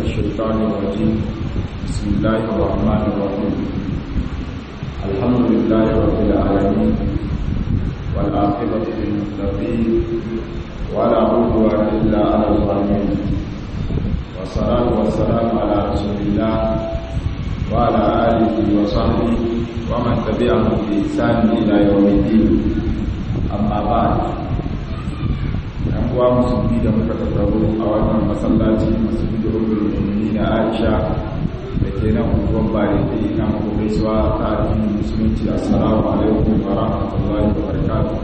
الشيطان الرجيم بسم الله الرحمن الرحيم الحمد لله رب العالمين والعاقبة للمتقين ولا عدوان إلا على الظالمين والصلاة والسلام على رسول الله وعلى آله وصحبه ومن تبعهم بإحسان إلى يوم الدين أما بعد ‘yan uwa musulmi da muka tattaro a wannan masallaci musulmi da rukun mummuni na aisha da ke nan unguwan bare da ina muku gaisuwa ta addinin musulunci assalamu alaikum wa rahmatullahi wa barakatuh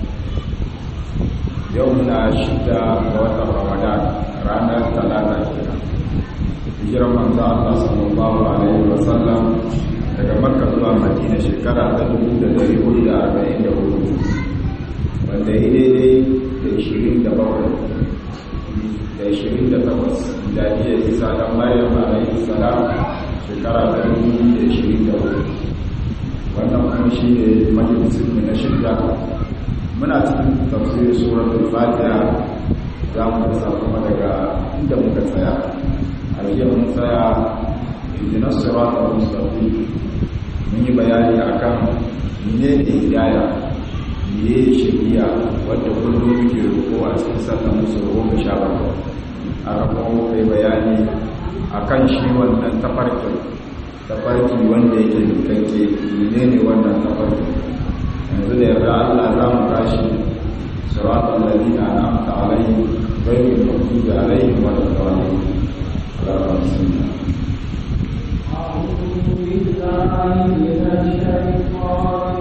yau muna shida ga watan ramadan ranar talata kenan hijirar manzo Allah sallallahu alaihi wa sallam daga makka zuwa madina shekara ta 1444 wanda ya daidai da ishirin da bakwai da ishirin da takwas da iya isa ɗan maryam alayhi salam shekara ta dubu da ishirin da hudu wannan kuma shi ne majalisun na shirya muna cikin tafsirin suratul fatiha za mu kasa kuma daga inda muka tsaya a jiya mun tsaya idinar siratul mustaqim mun yi bayani akan menene hidaya ne shari'a wadda kullum muke roƙo a cikin sallan musu goma sha bakwai a rakon kai bayani a kan shi wannan tafarkin tafarki wanda yake mutake ne ne wannan tafarki yanzu da yarda allah za mu tashi siratun lalina na amta alayhi gairin mafi da alayhi wadda tsawani alaƙar sinna أعوذ بالله من الشيطان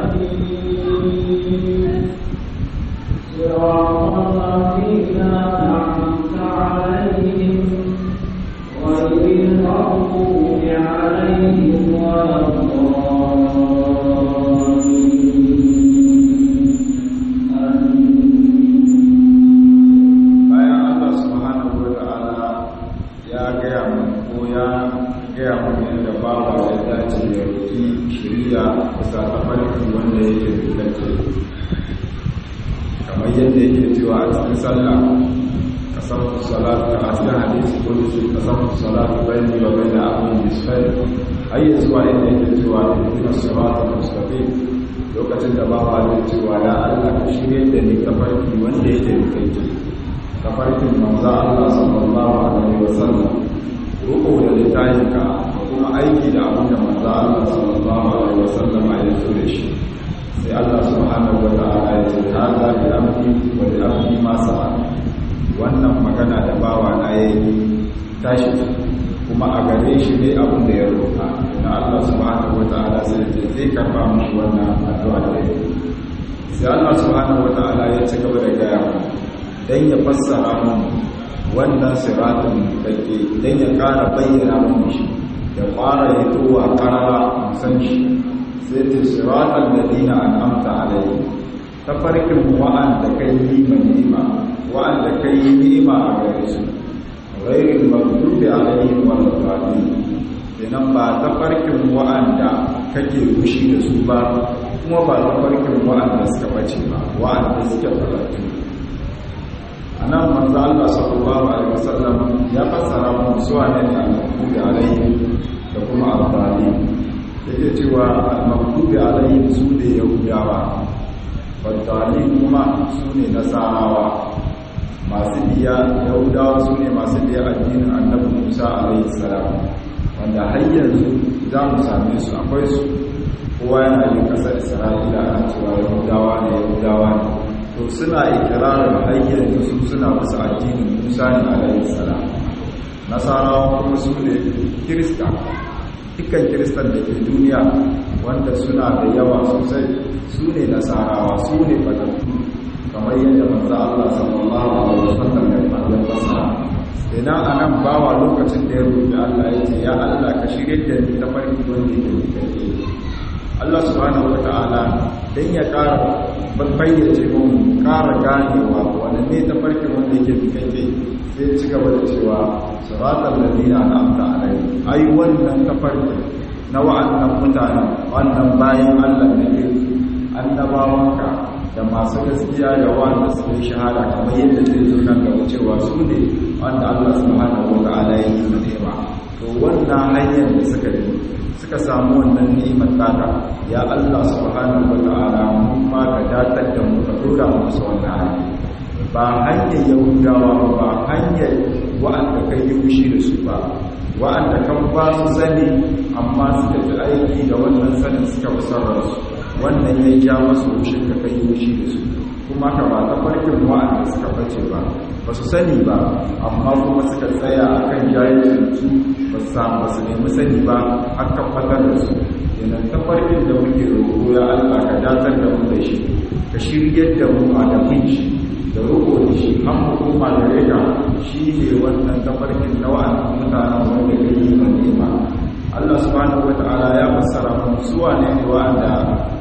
الرجيم صراط الذين أنعمت عليهم غير المغضوب عليهم ولا الضالين bayan Allah subhanahu wa ta'ala ya gaya mu ko ya gaya mu yadda bawa ya dace ya roki shiriya bisa tafarki wanda yake fitacce kamar yadda yake cewa a cikin sallah kasartu salat ka a cikin hadisi ko da su kasartu salat bayani wa bayna abin bisfai har yi zuwa yadda yake cewa ihdina siratal mustaqim lokacin da bawa zai cewa ya Allah ka shirye da ni tafarki wanda yake fitacce tafarkin manzo Allah sallallahu alaihi wasallam ruku da littayinka da kuma aiki da abin da manzo Allah sallallahu alaihi wasallam ya zo da shi sai Allah subhanahu wa ta'ala ya ce hada bi amri wa bi amri ma sa'a wannan magana da bawa na yayi tashi kuma a gare shi ne abin da ya roƙa na Allah subhanahu wa ta'ala sai ya zai karba mishi wannan addu'a da yake sai Allah subhanahu wa ta'ala ya ci gaba da gaya mu dan ya fassara mun wannan siratun dake dan ya ƙara bayyana mun shi da fara yitowa karara san shi sai ta siratan ladina an'amta alaihi tafarkin wa'anda kai yi ma ni'ima wa'anda kai yi ni'ima a gare su ghairil maghdubi alaihim wal dhalin kenan ba tafarkin wa'anda kake rushi da su ba kuma ba tafarkin wa'anda suka bace ba wa'anda suke falatu anan manzo Allah sallallahu alaihi wasallam ya fassara mu suwa ne al-maghdubi alaihim da kuma al-dhalin yake cewa al-maghdubi alaihim su ne yahudawa wadali kuma su ne nasarawa masu biya yahudawa su ne masu biya addinin annabi musa alaihi salam wanda har yanzu za mu same su akwai su kowa yana yin kasar isra'ila ana cewa yahudawa ne yahudawa ne to suna ikirarin har yanzu su suna wasu addinin musa ne alaihi salam nasarawa kuma su ne kirista dukkan kiristan da ke duniya wanda suna da yawa sosai su ne nasarawa su ne fatattu kamar yadda manzo Allah sallallahu alaihi wasallam ya fassara idan anan bawa lokacin da ya roƙi Allah ya ce ya Allah ka shirye da ni ta farki wanda yake kake Allah subhanahu wataala dan ya ƙara bayyace mu ƙara ganewa wanda ne ta farki wanda yake kake sai ci gaba da cewa siratal ladina an'amta alaihim ai wannan tafarki na wa'annan mutanen wannan bayan Allah ne annabawanka da masu gaskiya da wanda suka yi shahada kamar yadda zai zo nan gaba cewa su ne wanda Allah subhanahu wa ta'ala ya yi ni'ima to wannan hanyar da suka yi suka samu wannan ni'imar taka ya Allah subhanahu wa ta'ala mun ma ka datar da mu ka dora musu wannan hanya ba hanyar yahudawa ba hanyar wa'anda kai yi fushi da su ba wa'anda kan ba su sani amma suka ji aiki da wannan sanin suka fi sarrafa wannan ya ja masu fushin ka kai yi fushi da su kuma ka ba ta farkin wa'anda suka bace ba ba su sani ba amma kuma suka tsaya a kan jahilcinsu ba su samu ba su nemi sani ba aka fatar da su yanar ta farkin da muke roƙo ya allah ka datar da mu da shi ka shiryar da mu a dafin shi da roƙo da shi an hukuma da rega shi ne wannan tafarkin na wa'annan mutanen wanda ya yi manema allah subhanahu wa ta'ala ya fassara mu suwa ne ne wa'anda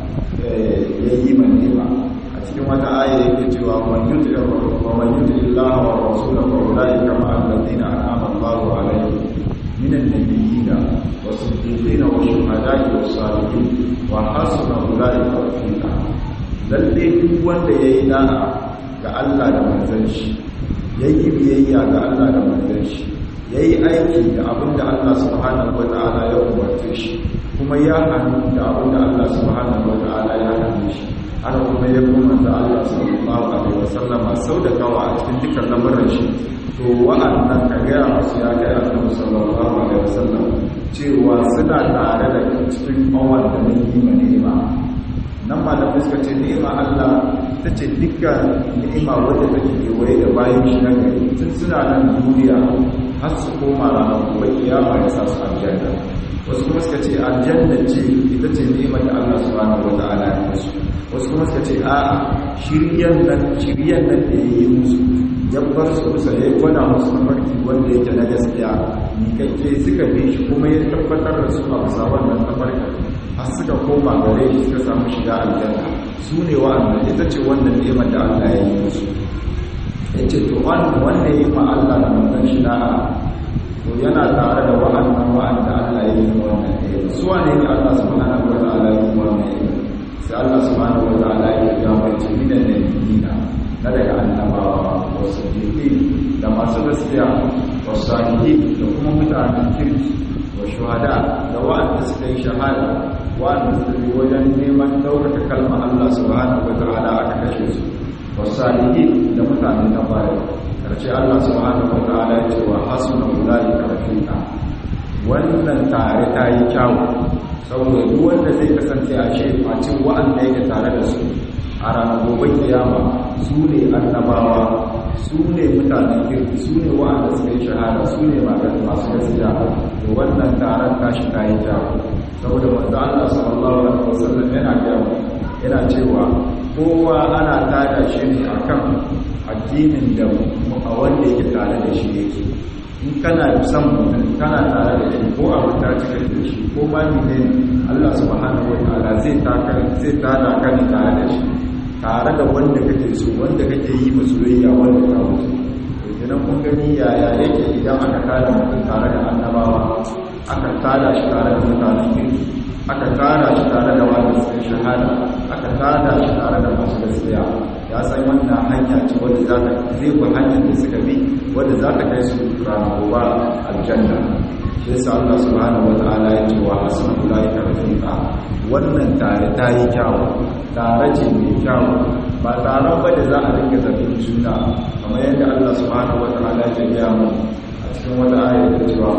ya yi manema cikin wata aya yake cewa man yuti wa man yuti Allah wa rasulahu wa ulaika ma alladhina an'ama Allahu alaihim minan nabiyyin was-siddiqin wash-shuhada'i was-salihin wa hasuna ulaika rafiqa lalle duk wanda yayi da'a ga Allah da manzon shi yayi biyayya ga Allah da manzon shi yayi aiki da abinda Allah subhanahu wa ta'ala ya umarce shi kuma ya hannu da abinda Allah subhanahu wa ta'ala ya hannu shi haka kuma ya kuma da Allah sallallahu alaihi wasallam sau da kawa a cikin dukkan lamarin shi to wa'annan ka gaya musu ya kai annabi sallallahu alaihi wasallam cewa suna tare da cikin kawar da mun yi ma ni'ima nan ma da fuska ce ni'ima Allah ta ce dukkan ni'ima wadda take kewaye da bayan shi na gari tun suna nan duniya har su koma ranar gobe kiyama ya sa su aljanna wasu kuma suka ce aljanna ce ita ce ni'imar da Allah subhanahu wa ta'ala ya musu wasu kuma suka ce a'a shiryan nan shiryan nan da yayi musu ya bar su kusa ya gwada musu tafarki wanda yake na gaskiya mikakke suka bi shi kuma ya tabbatar da su a bisa wannan tafarki har suka koma gare shi suka samu shiga aljanna su ne wa'annan ita ce wannan ni'imar da Allah ya yi musu ya ce to wanda ya yi ma Allah da manzon shi da'a to yana tare da wa'annan wa'anda Allah ya yi wannan ni'ima su wane ne Allah subhanahu wa ta'ala ya yi wannan ni'ima sai Allah subhanahu wa ta'ala ya ga mace minan nabiyina na daga annabawa wa siddiqi da masu gaskiya wa salihin da kuma mutanen kirki wa shuhada da wa'anda suka yi shahada wa'anda suka yi wajen neman ɗaukaka kalmar Allah subhanahu wa ta'ala aka kashe su wa salihin da mutanen na baya karshe Allah subhanahu wa ta'ala ya ce wa hasuna ulaika rafiqa wannan tare ta yi kyawu saboda duk wanda zai kasance a ce face wa'anda yake tare da su a ranar gobe kiyama su ne annabawa su ne mutanen kirki su ne wa'anda suka yi shahada su ne masu gaskiya to wannan taron tashi ta yi kyawu saboda manzo Allah sallallahu alaihi wasallam yana kyawu yana cewa kowa ana tada shi ne akan addinin da a wanda yake tare da shi yake in kana son mutum kana tare da shi ko abu ta cika da shi ko ma ne Allah subhanahu wataala zai taka zai tada ka ne tare da shi tare da wanda kake so wanda kake yi ma soyayya wanda ka wuce to idan kun gani yaya yake idan aka tada mutum tare da annabawa aka tada shi tare da mutanen kirki aka tada shi tare da wanda suka shahada aka tada shi tare da masu gaskiya ya san wannan hanya ce wadda za ta zai bi hanyar da suka bi wadda za ta kai su ranar gobe aljanna shi yasa Allah subhanahu wa ta'ala ya ce wa hasan ulaika rafiqa wannan tare ta yi kyawu tare ce mai kyawu ba tare ba da za a dinga zafin juna kamar yadda Allah subhanahu wa ta'ala ya gaya mu a cikin wata ayar da cewa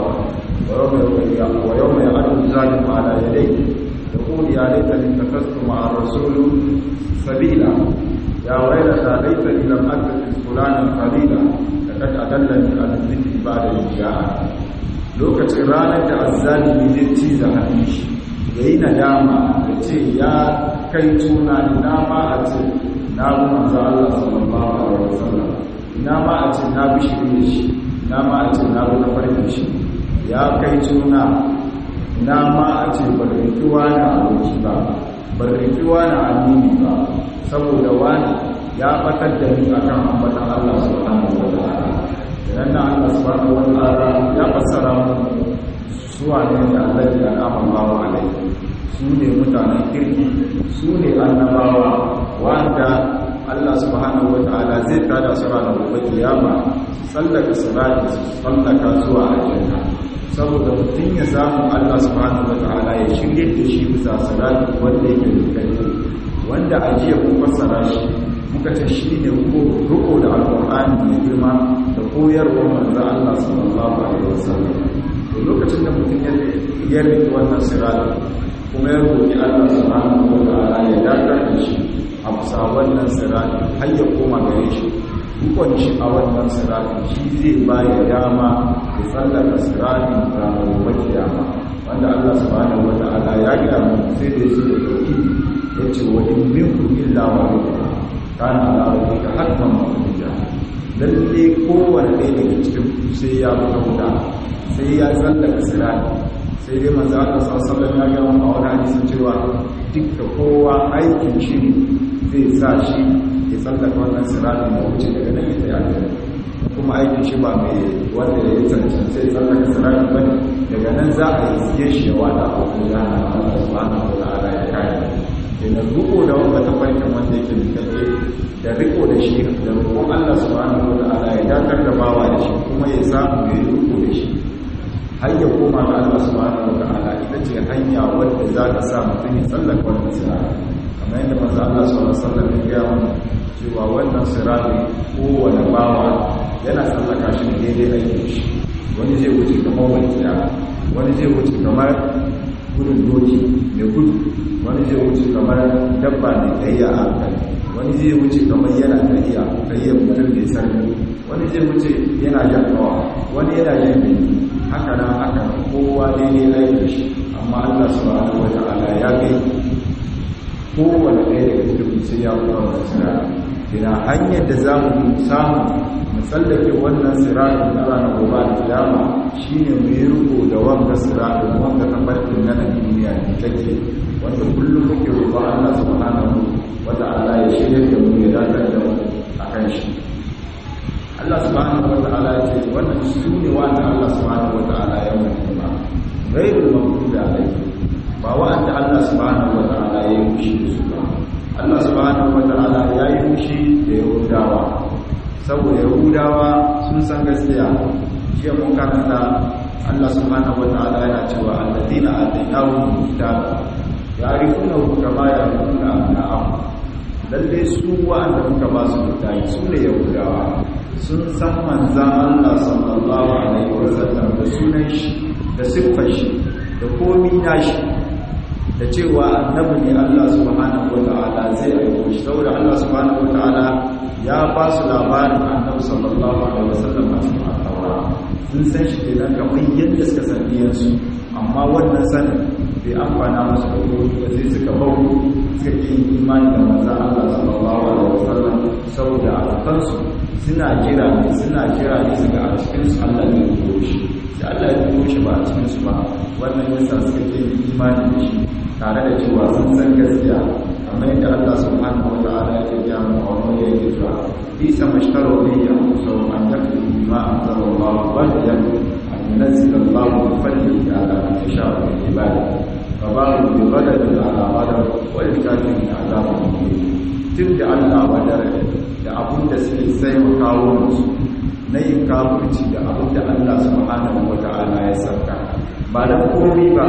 wa yawma ya'adu zalim ala yadayhi يقول يا ليتني اتخذت مع الرسول سبيلا يا ويلتى ليتني لم اتخذ فلانا خليلا لقد اضلني عن الذكر بعد اذ جاءني lokacin ranar da azzalimi zai ciza hannun shi ya yi nadama da ce ya kai tuna ina ma a ce na bi manzo Allah sallallahu alaihi wasallam ina ma a ce na bi shirin shi ina ma a ce na bi tafarkin shi ya kai tuna ina ma a ce barrikiwa na aboki ba barrikiwa na amini ba saboda wani ya fatar da ni akan ambatan Allah subhanahu wa ta'ala idan na Allah subhanahu wa ta'ala ya fassara mu suwa ne da Allah ya al'amma Allahu alaihi su ne mutanen kirki su ne annabawa wanda Allah subhanahu wata'ala zai tada su ranar gobe kiyama su tsallaka sirati su tsallaka zuwa aljanna saboda mutum ya samu Allah subhanahu wata'ala ya shirye da shi bisa sirati wanda yake dukkan wanda a jiya kun fassara shi muka ce shi ne ruko da alƙur'ani mai girma da koyarwar manzo Allah sallallahu alaihi wasallam to lokacin da mutum ya rike wannan sirati kuma ya roki Allah subhanahu wata'ala ya dakatar da shi a bisa wannan sirati har ya koma gare shi dukkan shi a wannan sirati shi zai ba ya dama ya tsallaka sirati ranar gobe kiyama wanda Allah subhanahu wata'ala ya gaya mu sai da su da dauki ya ce wa in minkum illa wahida kana ala rabbika hatman maqdiya lalle kowanne ɗaya daga cikin ku sai ya fita wuta sai ya tsallaka sirati sai dai manzo Allah sallallahu alaihi wasallam ya ga a wani hadisi cewa dukkan kowa aikin shi zai sa shi ya tsallaka wannan sirati da wuce daga nan ya tsaya kuma aikin shi ba mai wanda ya cancan sai tsallaka sirati ba daga nan za a yi siye shi ya wada a wajen jana Allah subhanahu wa ta'ala ya kare kenan riko da wanda ta farkin wanda yake mutake da riko da shi da roƙon Allah subhanahu wa ta'ala ya dakar da bawa da shi kuma ya samu ya yi riko da shi har ya koma ga Allah subhanahu wa ta'ala ita ce hanya wadda za ta sa mutum ya tsallaka wannan sirati kamar yadda manzo Allah sallallahu alaihi wasallam ya gaya mana cewa wannan sirati kowane bawa yana tsallaka shi ne daidai aikin shi wani zai wuce kamar walƙiya wani zai wuce kamar gudun doki mai gudu wani zai wuce kamar dabba mai tsayiya a hankali wani zai wuce kamar yana tsayiya tsayiya mutum mai sarki wani zai wuce yana jan kawa wani yana jan bindi haka nan haka kowa daidai aikin shi amma Allah subhanahu wa ta'ala ya gai kowane ɗaya daga cikin sai ya kuma wannan sirari ina hanyar da za mu samu mu tsallake wannan sirarin na ranar gobe da kiyama shine mu yi riko da wanga sirarin wanga tafarkin na nan duniya ne take wanda kullum muke roƙon Allah subhanahu wa ta'ala ya shirya da mu ya dakar da mu akan shi Allah subhanahu wa ta'ala ya ce wannan su ne wanda Allah subhanahu wa ta'ala ya mutu ba ghairul maghdubi alaihim ba wa'anda Allah subhanahu wa ta'ala ya yi mushi da su ba Allah subhanahu wa ta'ala ya yi mushi da Yahudawa saboda Yahudawa sun san gaskiya jiya mun karanta Allah subhanahu wa ta'ala yana cewa alladina atainahum kitaba ya'rifunahu kama ya'rifuna abna'ahum lalle su wa'anda muka ba su littafi su ne Yahudawa sun san manzan Allah sallallahu alaihi wa sallam da sunan shi da siffar shi da komi nashi da cewa annabi ne Allah subhanahu wata'ala zai aiko shi saboda Allah subhanahu wata'ala ya ba su labarin annabi sallallahu alaihi wasallam a cikin al sun san shi kenan kamar yadda suka san iyansu amma wannan sanin bai amfana musu da komi ba sai suka bau suka ƙi imani da manzan Allah sallallahu alaihi wasallam saboda a kansu suna jira ne suna jira ne su ga a cikinsu Allah ne ya turo shi sai Allah ya turo shi ba a cikinsu ba wannan yasa suka ƙi imani da shi tare da cewa sun san gaskiya amma yadda Allah subhanahu wa ta'ala ya ce mu a wani yake cewa bisa mashtaro ne ya kusa an yakfi bima anzala Allah badiyan an yunzila Allah min fadlihi ala man yasha'u min ibadihi fa ba'u bi ghadabin ala ghadab wa likafirin azabun muhin tun da Allah wadar da abun da suke sai wa kawo musu na yin kafirci da abun da Allah subhanahu wa ta'ala ya sauka ba da komai ba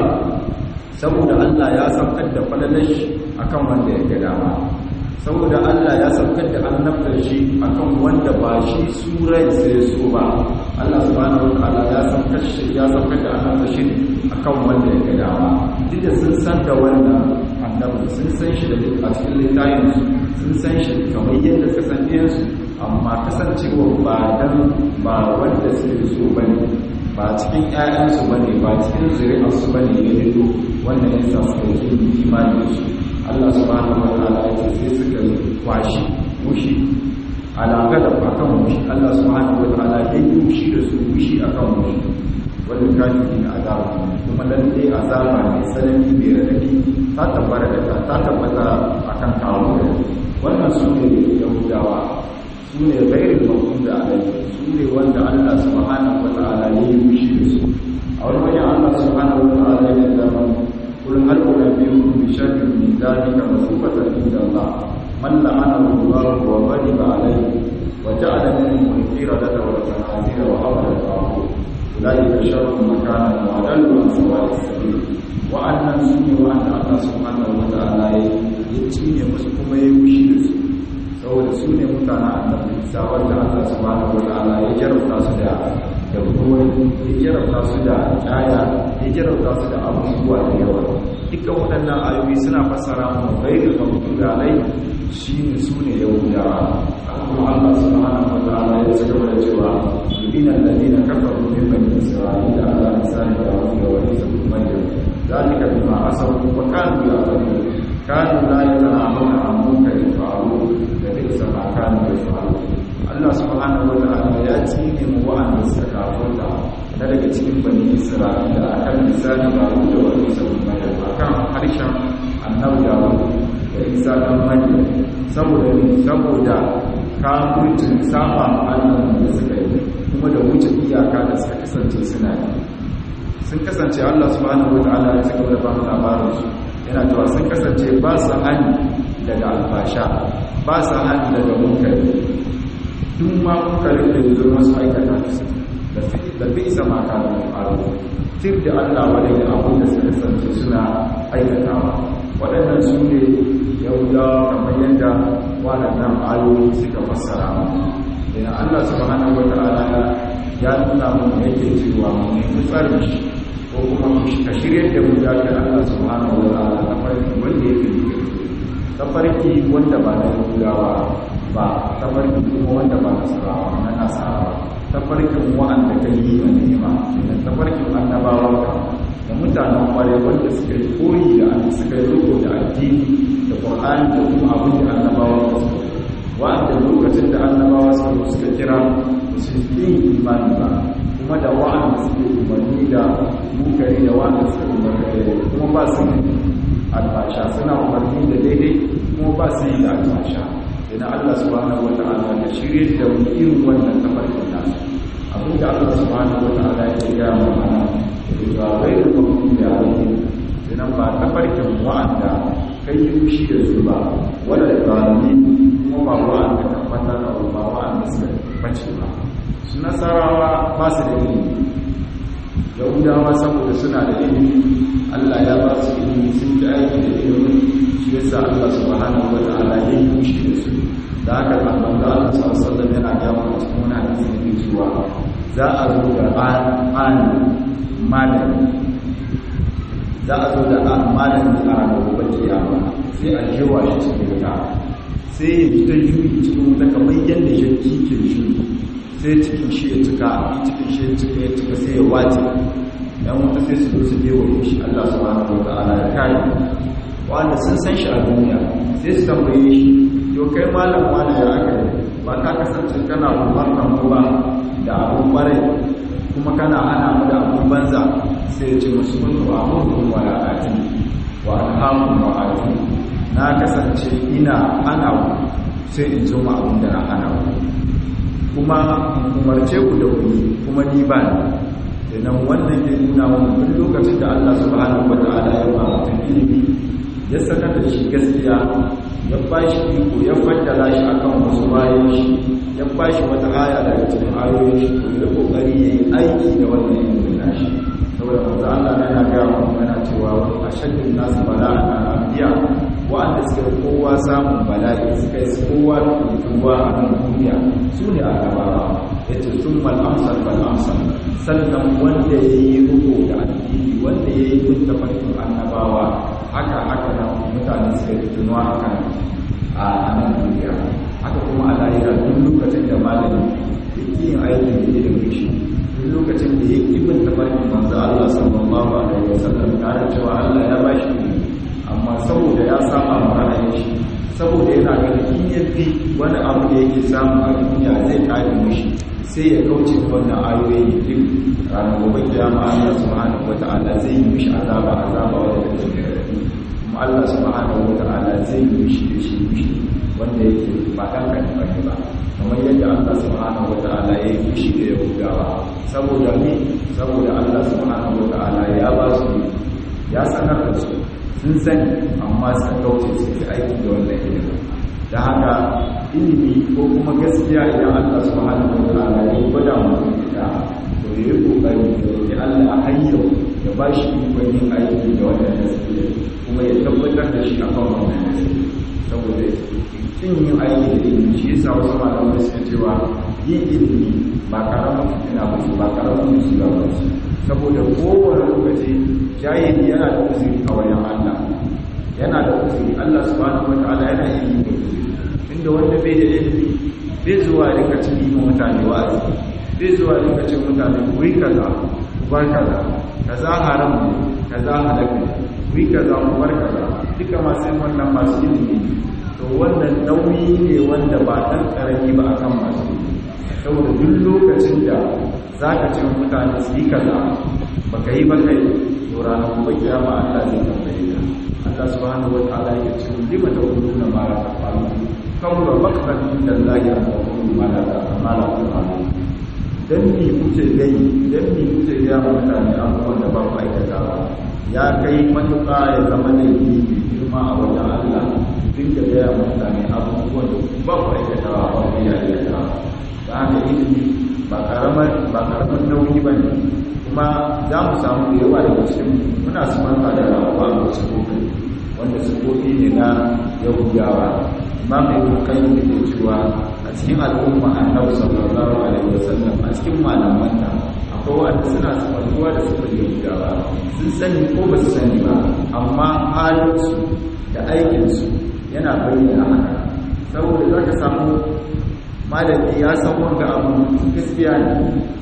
saboda Allah ya saukar da falalar shi akan wanda ya ga dama saboda Allah ya saukar da annabtar shi akan wanda ba shi surai sai so ba Allah subhanahu wataala ya saukar shi ya saukar da annabtar shi akan wanda ya ga dama duk da sun san da wannan annabi sun san shi da a cikin littafin sun san shi kamar yadda suka san su amma kasancewa ba dan ba wanda suke so bane ba cikin ƴaƴansu bane ba cikin zuri'arsu bane ya fito wannan yasa suka yi imani da shi Allah subhanahu wataala ya ce sai suka kwashi mushi alaƙa da akan mushi Allah subhanahu wataala ya yi mushi da su mushi akan mushi wanda kafiri na azaba kuma lalle azaba mai tsanani mai radadi ta tabbata da ta tabbata akan kawo wannan su ne yahudawa su ne gairin mafi da alaƙa su ne wanda Allah subhanahu wataala ya yi mushi da su a wani wajen Allah subhanahu wataala ya zama kullum har kuma ذلك مثوبة عند الله من لعنه الله وغضب عليه وجعل منهم القردة والخنازير وعبد الطاغوت أولئك شر مكانا وأضل عن سواء السبيل وأن سني وأن الله سبحانه وتعالى يتيني مسكما يوشي saboda su ne mutane annabi isa wanda Allah subhanahu wataala ya jarabta su da da ruwan ya jarabta su da kaya ya jarabta su da abubuwa da yawa dukkan waɗannan ayoyi suna fassara mu ghairul maghdubi alai shine su ne yahudawa kuma Allah subhanahu wataala ya ci gaba da cewa yudina alladhina kafaru min bani isra'ila ala lisani dawud wa isa ibn maryam ذلك بما عصوا وكانوا يعتدون كانوا لا يتناهون عن منكر فعلوه لبئس ما كانوا يفعلون Allah subhanahu wa ta'ala ya tsine mu wa'anda suka kafarta na daga cikin bani Isra'ila akan misali ba da wani sabon Maryam akan harshen annabi Dawud da Isa dan Maryam saboda ne saboda kafircin saba Allah da suka yi kuma da wuce iyaka da suka kasance suna yi sun kasance Allah subhanahu wataala ya saka da ba mu labarin su yana cewa sun kasance ba su hani daga albasha ba su hani daga munkari duk ma munkarin da yanzu masu aikata su da fi da bi isa ma ka da faru tir da Allah wadai da abin da suka kasance suna aikatawa waɗannan su ne yahudawa kamar yadda waɗannan ayoyi suka fassara mu idan Allah subhanahu wataala ya nuna mu yake cewa mu nemi tsarin shi ko kuma ka shirya da mu ya ga Allah subhanahu wa ta'ala ta farki wanda yake yi ta farki wanda ba na yahudawa ba ta farki kuma wanda ba na sarawa na nasara ta farkin wa'anda ka yi wa ni'ima da ta farkin annabawa ka da mutanen kware wanda suka yi koyi da suka yi riko da addini da qur'ani da kuma abin da annabawa ka su wa'anda lokacin da annabawa suka suka kira su yi imani ba kuma da wa'anda suke umarni da mukari da wa'anda suke umarni da kuma ba su yi albasha suna umarni da daidai kuma ba su yi da albasha idan Allah subhanahu wa ta'ala ya shirye da mu irin wannan tafarkin nasu abin da Allah subhanahu wa ta'ala ya gaya mu mana da bai da kuma da yayi idan ba tafarkin wa'anda kai yi fushi da su ba wala da zalimi kuma ba wa'anda tabbata da ba wa'anda suka bace ba su nasarawa ba su da ilimi yahudawa saboda suna da ilimi allah ya ba su ilimi sun ji aiki da ilimin shi yasa allah subhanahu wa ta'ala ya yi mushi da su da haka annan da allah sallallahu alaihi yana ga mu cikin wani hadisi ne cewa za a zo da an malami za a zo da malami a ranar gobe kiyama sai a jewa shi cikin wuta sai ya ji ta juyi cikin wuta kamar yadda shi ke juyi sai cikin shi ya cika cikin shi ya cika ya cika sai ya wace dan wata sai su zo su je wa shi Allah subhanahu wa ta'ala ya kai wanda sun san shi a duniya sai su tambaye shi to kai malam wani ya aka yi ba ka kasance kana umarnan mu ba da abun kwarai kuma kana hana mu da abun banza sai ya ce musu kuntu amurukum wa la ati wa anhaakum wa ati na kasance ina hana ku sai in zo ma abin da na hana ku kuma umarce ku da kuni kuma ni ba ni idan wannan ke nuna wani duk lokacin da Allah subhanahu wa ta'ala ya ba mutum ilimi ya sanar da shi gaskiya ya ba shi iko ya faddala shi akan wasu bayan shi ya ba shi wata aya daga cikin ayoyin shi to ya kokari ya yi aiki da wannan ilimin nashi saboda manzo Allah yana ga mu yana cewa ashaddun nasu bala'an al-anbiya wa'anda suka kowa samun bala'i suka yi kowa tuwa a nan duniya su ne a gabawa ya ce sun mal'amsar mal'amsar sannan wanda ya yi rubo da addini wanda ya yi kun tafarkin annabawa haka haka nan mutane suka yi tunuwa a kan a nan duniya haka kuma a lahira duk lokacin da malami ya ƙi yin aikin da ilimin shi duk lokacin da ya ƙi bin tafarkin manzo Allah sallallahu alaihi wasallam tare cewa Allah ya ba shi amma saboda ya saba ma ra'ayin shi saboda yana ganin in ya fi wani abu da yake samu a duniya zai kare mishi sai ya kauce wannan ayoyi ya fi ranar gobe kiyama Allah subhanahu wata'ala zai yi mishi azaba azaba wanda take da rabi kuma Allah subhanahu wata'ala zai yi mishi da shi mishi wanda yake ba dan kan bane ba kamar yadda Allah subhanahu wata'ala ya yi mishi da Yahudawa saboda ni saboda Allah subhanahu wata'ala ya ba su ya sanar da su sun sani amma suka kauce su ke aiki da wannan ilimin da haka ilimi ko kuma gaskiya idan Allah subhanahu wa ta'ala ya gwada mutum ita to ya yi kokari ya roki Allah har yau ya ba shi ikon yin aiki da wannan gaskiya kuma ya tabbatar da shi akan wannan gaskiya saboda kin yin aiki da ilimi shi yasa wasu malamai suka cewa yin ilimi ba karamin fitina ba ba karamin musiba ba saboda kowane lokaci jahili yana da uzuri a wajen Allah yana da uzuri Allah subhanahu wataala yana iya yin da uzuri inda wanda bai da ilimi bai zuwa rika cin yi mutane wa'azi bai zuwa rika cin mutane ku yi kaza ku bar kaza kaza haram ne kaza halal ne ku yi kaza ku bar kaza duka masu yin wannan masu ilimi to wannan nauyi ne wanda ba ɗan ƙarami ba akan masu ilimi saboda duk lokacin da za ka ce mutane su yi kaza ba ka yi ba kai to ranar kuma kiyama Allah zai tambaye ka Allah subhanahu wa ta'ala ya ce lima taquluna ma la tafalun kawra maqtan inda Allah ya taqulu ma la ma la tafalun dan ni kuce gai dan ni kuce ga mutane abubuwan da ba ku aikata ba ya kai matuƙa ya zama da yi girma a wajen Allah dinga gaya mutane abubuwan da ba ku aikata ba ba ku yi aikata da haka ilimi ba karamar ba karamar nauyi ba ne kuma za mu samu da yawa daga cikin muna su manta da rawa a wasu kofi wanda su kofi ne na yahudawa amma mai kokai da ke cewa a cikin al'umma annabi sallallahu alaihi wasallam a cikin malaman nan akwai wanda suna sabantuwa da su yahudawa sun sani ko ba su sani ba amma halinsu da aikinsu yana bayyana haka saboda za ka samu malami ya san wanda abu gaskiya ne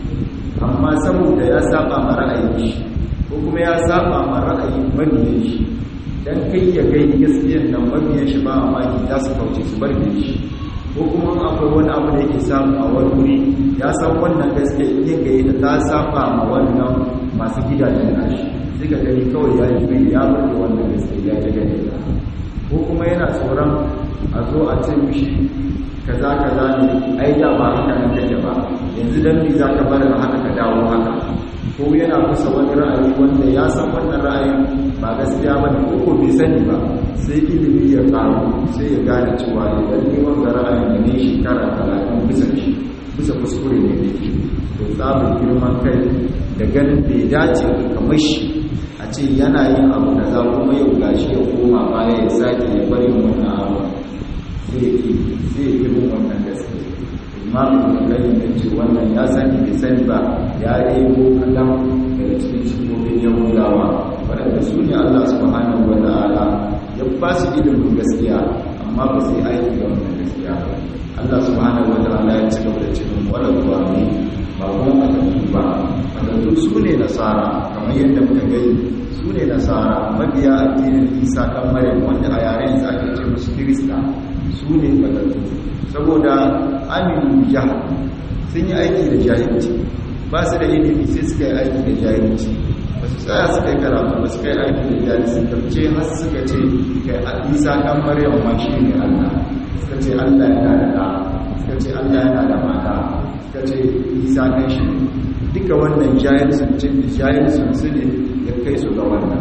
amma saboda ya saba ma ra'ayin shi ko kuma ya saba ma ra'ayin mabiyan shi dan kai ya kai gaskiyan nan mabiyan shi ba mamaki za su kauce su bar shi ko kuma akwai wani abu da yake samu a wani wuri ya san wannan gaskiya yin gaye da ta saba ma wannan masu gidajen nashi sai ka gani kawai ya yi ya bar wannan gaskiya ya ta gani ko kuma yana tsoron a zo a ce mishi kaza kaza ne ai da ba haka nan kake ba yanzu dan me zaka bar haka ka dawo haka ko yana kusa wani ra'ayi wanda ya san wannan ra'ayin ba gaskiya ba ne ko bai sani ba sai ilimi ya karu sai ya gane cewa idan ne wanda ra'ayin da ne shekara talatin bisa shi bisa kuskure ne da ke to tsamin girman kai da ganin bai dace kamar shi a ce yana yin abu da za kuma yau gashi ya koma baya ya sake ya bari wannan abu sai ya ke sai ya fi wannan gaske imamu da kai ya ce wannan ya sani bai sani ba ya rebo kadan daga cikin shigogin yahudawa waɗanda su ne allah subhanahu wa ta'ala ya ba su ilimin gaskiya amma ba su yi aiki da wannan gaskiya ba allah subhanahu wa ta'ala ya ci gaba da cikin waɗanda ne ba kuma matattu ba matattu su ne nasara kamar yadda muka gani su ne nasara mabiya addinin isa kan maryam wanda a yaren sa ake ce musu kirista su ne matattu saboda aminu jahal sun yi aiki da jahilci ba su da ilimi sai suka yi aiki da jahilci ba su tsaya suka yi karatu ba suka yi aiki da jahilci tabce har suka ce kai isa kan maryam ma shi ne allah suka ce allah yana da ɗa suka ce allah yana da mata suka ce isa kan shi duka wannan jahilcin cin jahilcin su ne ya kai su ga wannan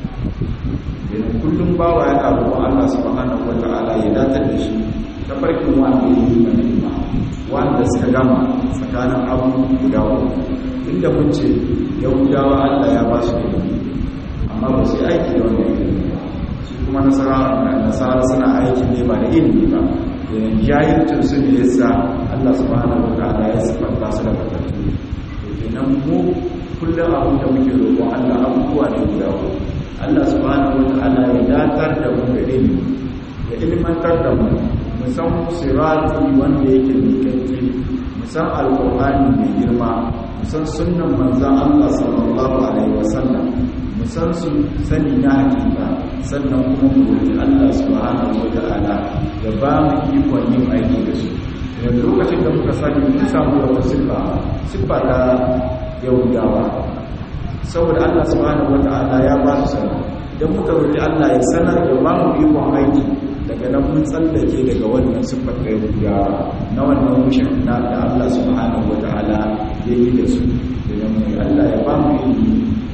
yana kullum bawa yana roƙon Allah subhanahu wata'ala ya datar da shi ta farkin wanda ya yi mana ima wanda suka gama tsakanin abu guda uku inda mun ce yahudawa Allah ya ba su ilimi amma ba su yi aiki da wannan ilimi ba su kuma nasara nasara suna aiki ne ba da ilimi ba yana jahilcin su ne yasa Allah subhanahu wata'ala ya sifanta su da fatattu to kenan mu kullum abin da muke roƙon Allah abubuwa ne guda uku Allah subhanahu wata'ala ya datar da mu da ilimi ya ilmantar da mu musan sirati wanda yake mikanke musan alƙur'ani mai girma musan sunnan manzan Allah sallallahu alaihi wasallam musan su sani na hakika sannan kuma mu roƙi Allah subhanahu wata'ala ya ba mu ikon yin aiki da su yanzu lokacin da muka sani mun samu wata siffa siffa ta yahudawa saboda Allah subhanahu wata'ala ya ba su sana idan muka roƙi Allah ya sanar da ba mu ikon aiki daga nan mun tsallake daga wannan siffar da yahudawa na wannan mushin na da Allah subhanahu wata'ala ya yi da su idan mu Allah ya ba mu ilimi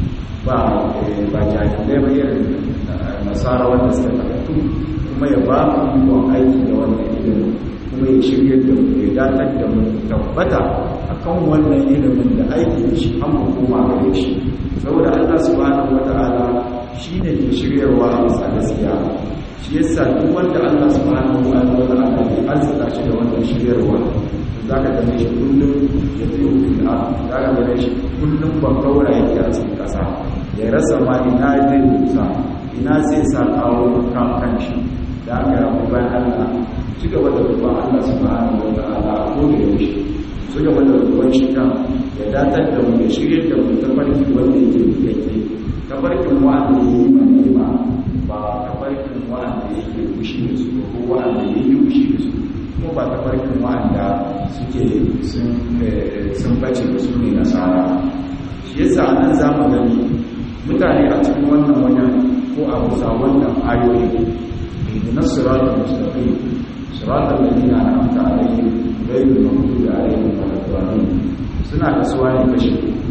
ba ba jahilai ba irin nasara wanda suka karatu kuma ya ba mu ikon aiki da wannan ilimin kuma ya shirya da mu ya datar da mu tabbata akan wannan ilimin da aiki da shi an mu koma gare shi saboda Allah subhanahu wata'ala shine ke shiryarwa a bisa gaskiya shi yasa duk wanda Allah subhanahu wata'ala ya arzuta shi da wannan shiryarwa za ka gane shi kullum ya fi hukun a za ka gane shi kullum ban kaura yake a cikin ƙasa ya rasa ma ina zai rusa ina zai sa kawo kan kan shi da aka rabu bayan Allah ci gaba da ruban Allah subhanahu wa ta'ala a koda yaushe su gaba da ruban shi kan ya datar da mu ya shirye da mu ta farki wanda yake yake ta farkin wa'anda ya yi mani ba ba ta farkin wa'anda yake fushi da su ko wa'anda ya yi fushi da su kuma ba ta farkin wa'anda suke sun bace da su ne nasara shi yasa nan za mu gani mutane a cikin wannan wajen ko a bisa wannan ayoyi idinas siratul mustaqim siratal ladina an'amta alaihim ghayril maghdubi alaihim waladdallin suna kasuwa ne kashi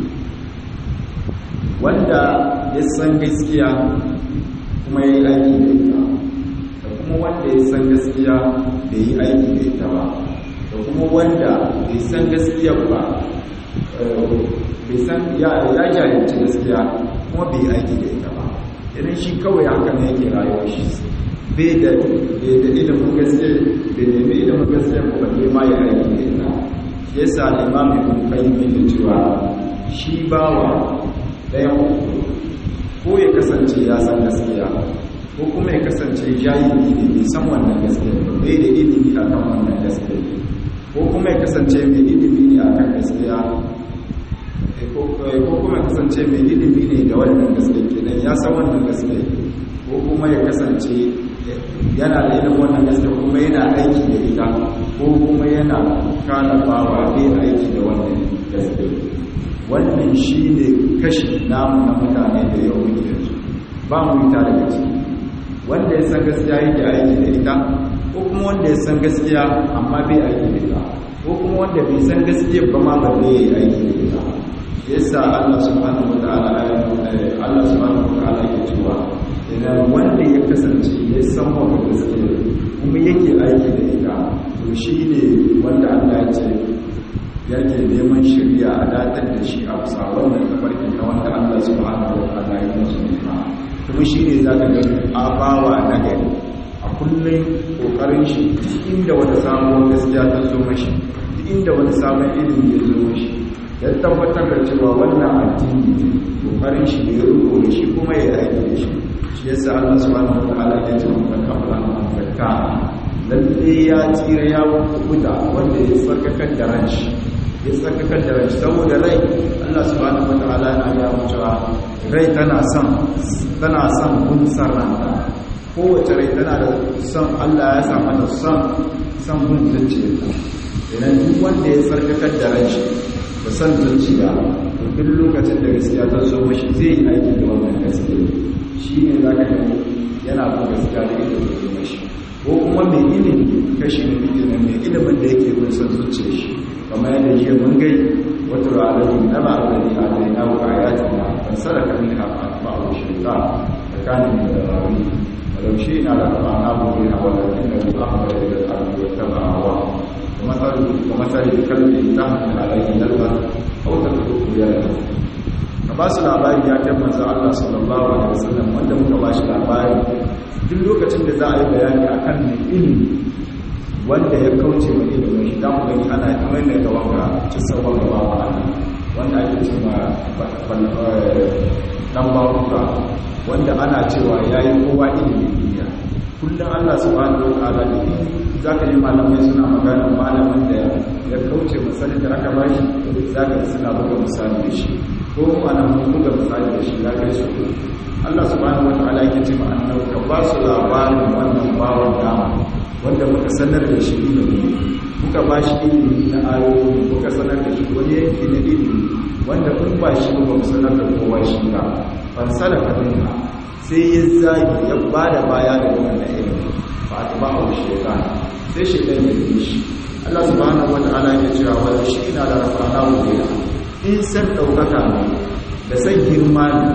wanda ya san gaskiya kuma ya yi aiki da ita da kuma wanda ya san gaskiya bai yi aiki da ita ba da kuma wanda bai san gaskiya ba bai san ya jahilci gaskiya kuma bai yi aiki da ita ba idan shi kawai haka ne yake rayuwar shi bai da ilimin gaskiya bai nemi ilimin gaskiya ba bai ma ya aiki da ita shi yasa limamin ibn qayyim yake cewa shi bawa ɗayan uku ko ya kasance ya san gaskiya ko kuma ya kasance jahili ne bai san wannan gaskiya ba bai da ilimi akan wannan gaskiya ko kuma ya kasance mai ilimi ne akan gaskiya ko kuma ya kasance mai ilimi ne da wannan gaskiya kenan ya san wannan gaskiya ko kuma ya kasance yana da ilimin wannan gaskiya kuma yana aiki da ita ko kuma yana kana bawa bai aiki da wannan gaskiya wannan shi ne kashi namu na mutane da yau muke yanzu ba mu yi tare da ciki wanda ya san gaskiya yake aiki da ita ko kuma wanda ya san gaskiya amma bai aiki da ita ko kuma wanda bai san gaskiya ba ma balle ya yi aiki da ita yasa Allah subhanahu wa ta'ala Allah subhanahu wa ta'ala yake cewa idan wanda ya kasance ya san wa gaskiya kuma yake aiki da ita to shi ne wanda Allah ya ce yake neman shirya a datar da shi a bisa wannan tafarki na wanda Allah subhanahu wa ta'ala ya musu nema kuma shi ne za ka ga abawa na gari a kullum kokarin shi inda wata samuwar gaskiya ta zo mashi inda wani sabon ilimi ya zo mashi ya tabbatar da cewa wannan addini kokarin shi ne ya rubo da shi kuma ya aiki da shi shi yasa Allah subhanahu wa ta'ala ya ce mun kamala man zakka lalle ya tsira ya kubuta wanda ya tsarkakar da ranshi ya tsarkakar da ranshi saboda rai Allah subhanahu wa ta'ala yana ya cewa rai tana son tana son kun sarranta kowace rai tana da son Allah ya sa mata son son kun zuciya idan duk wanda ya tsarkakar da ranshi da son zuciya to duk lokacin da gaskiya ta zo mashi zai yi aiki da wannan gaskiya shi ne za ka gani yana bin gaskiya da ita da mashi ko kuma mai ilimi kashi na biyu na mai ilimin da yake bin son zuciya shi kamar yadda jiya mun gai wata ra'ayi na ma'adari a da yana wa ayati na ban sadaka min hafa ba a shirka tsakanin da rawi walau shi na da rafa na buɗe a wadatin da ruwa a bai da al'adu ya taba hawa ومثل الكلب تحمل عليه نلبا او تتركه يلبا ka ba su labari ya kai manzo Allah sallallahu alaihi wasallam wanda muka ba shi labari duk lokacin da za a yi bayani akan mai ilimi wanda ya kauce wa ilimin shi dan gani ana kamar da wanga kisa wanga ba wa Allah wanda ake cewa dan baruka wanda ana cewa yayi kowa ilimi duniya kullum Allah subhanahu wa ta'ala da za ka yi malamai suna magana malamin da ya kauce misali da aka ba shi za ka suna buga misali da shi ko kuma na buga misali da shi ya kai su Allah subhanahu wa ta'ala yake ce ma annabi ka ba su labarin wannan bawan dama wanda muka sanar da shi ilimi muka ba shi ilimi na ayoyi muka sanar da shi wani yanki na ilimi wanda kun ba shi ba mu sanar da kowa shi ba fansala kadinka sai ya zagi ya ba da baya da wannan ilimi ba ta ba a shaitan sai shaitan ya yi shi Allah subhanahu wata'ala ya cewa wani shi ina da rafana wuriya in san ɗaukaka ne da san girma ne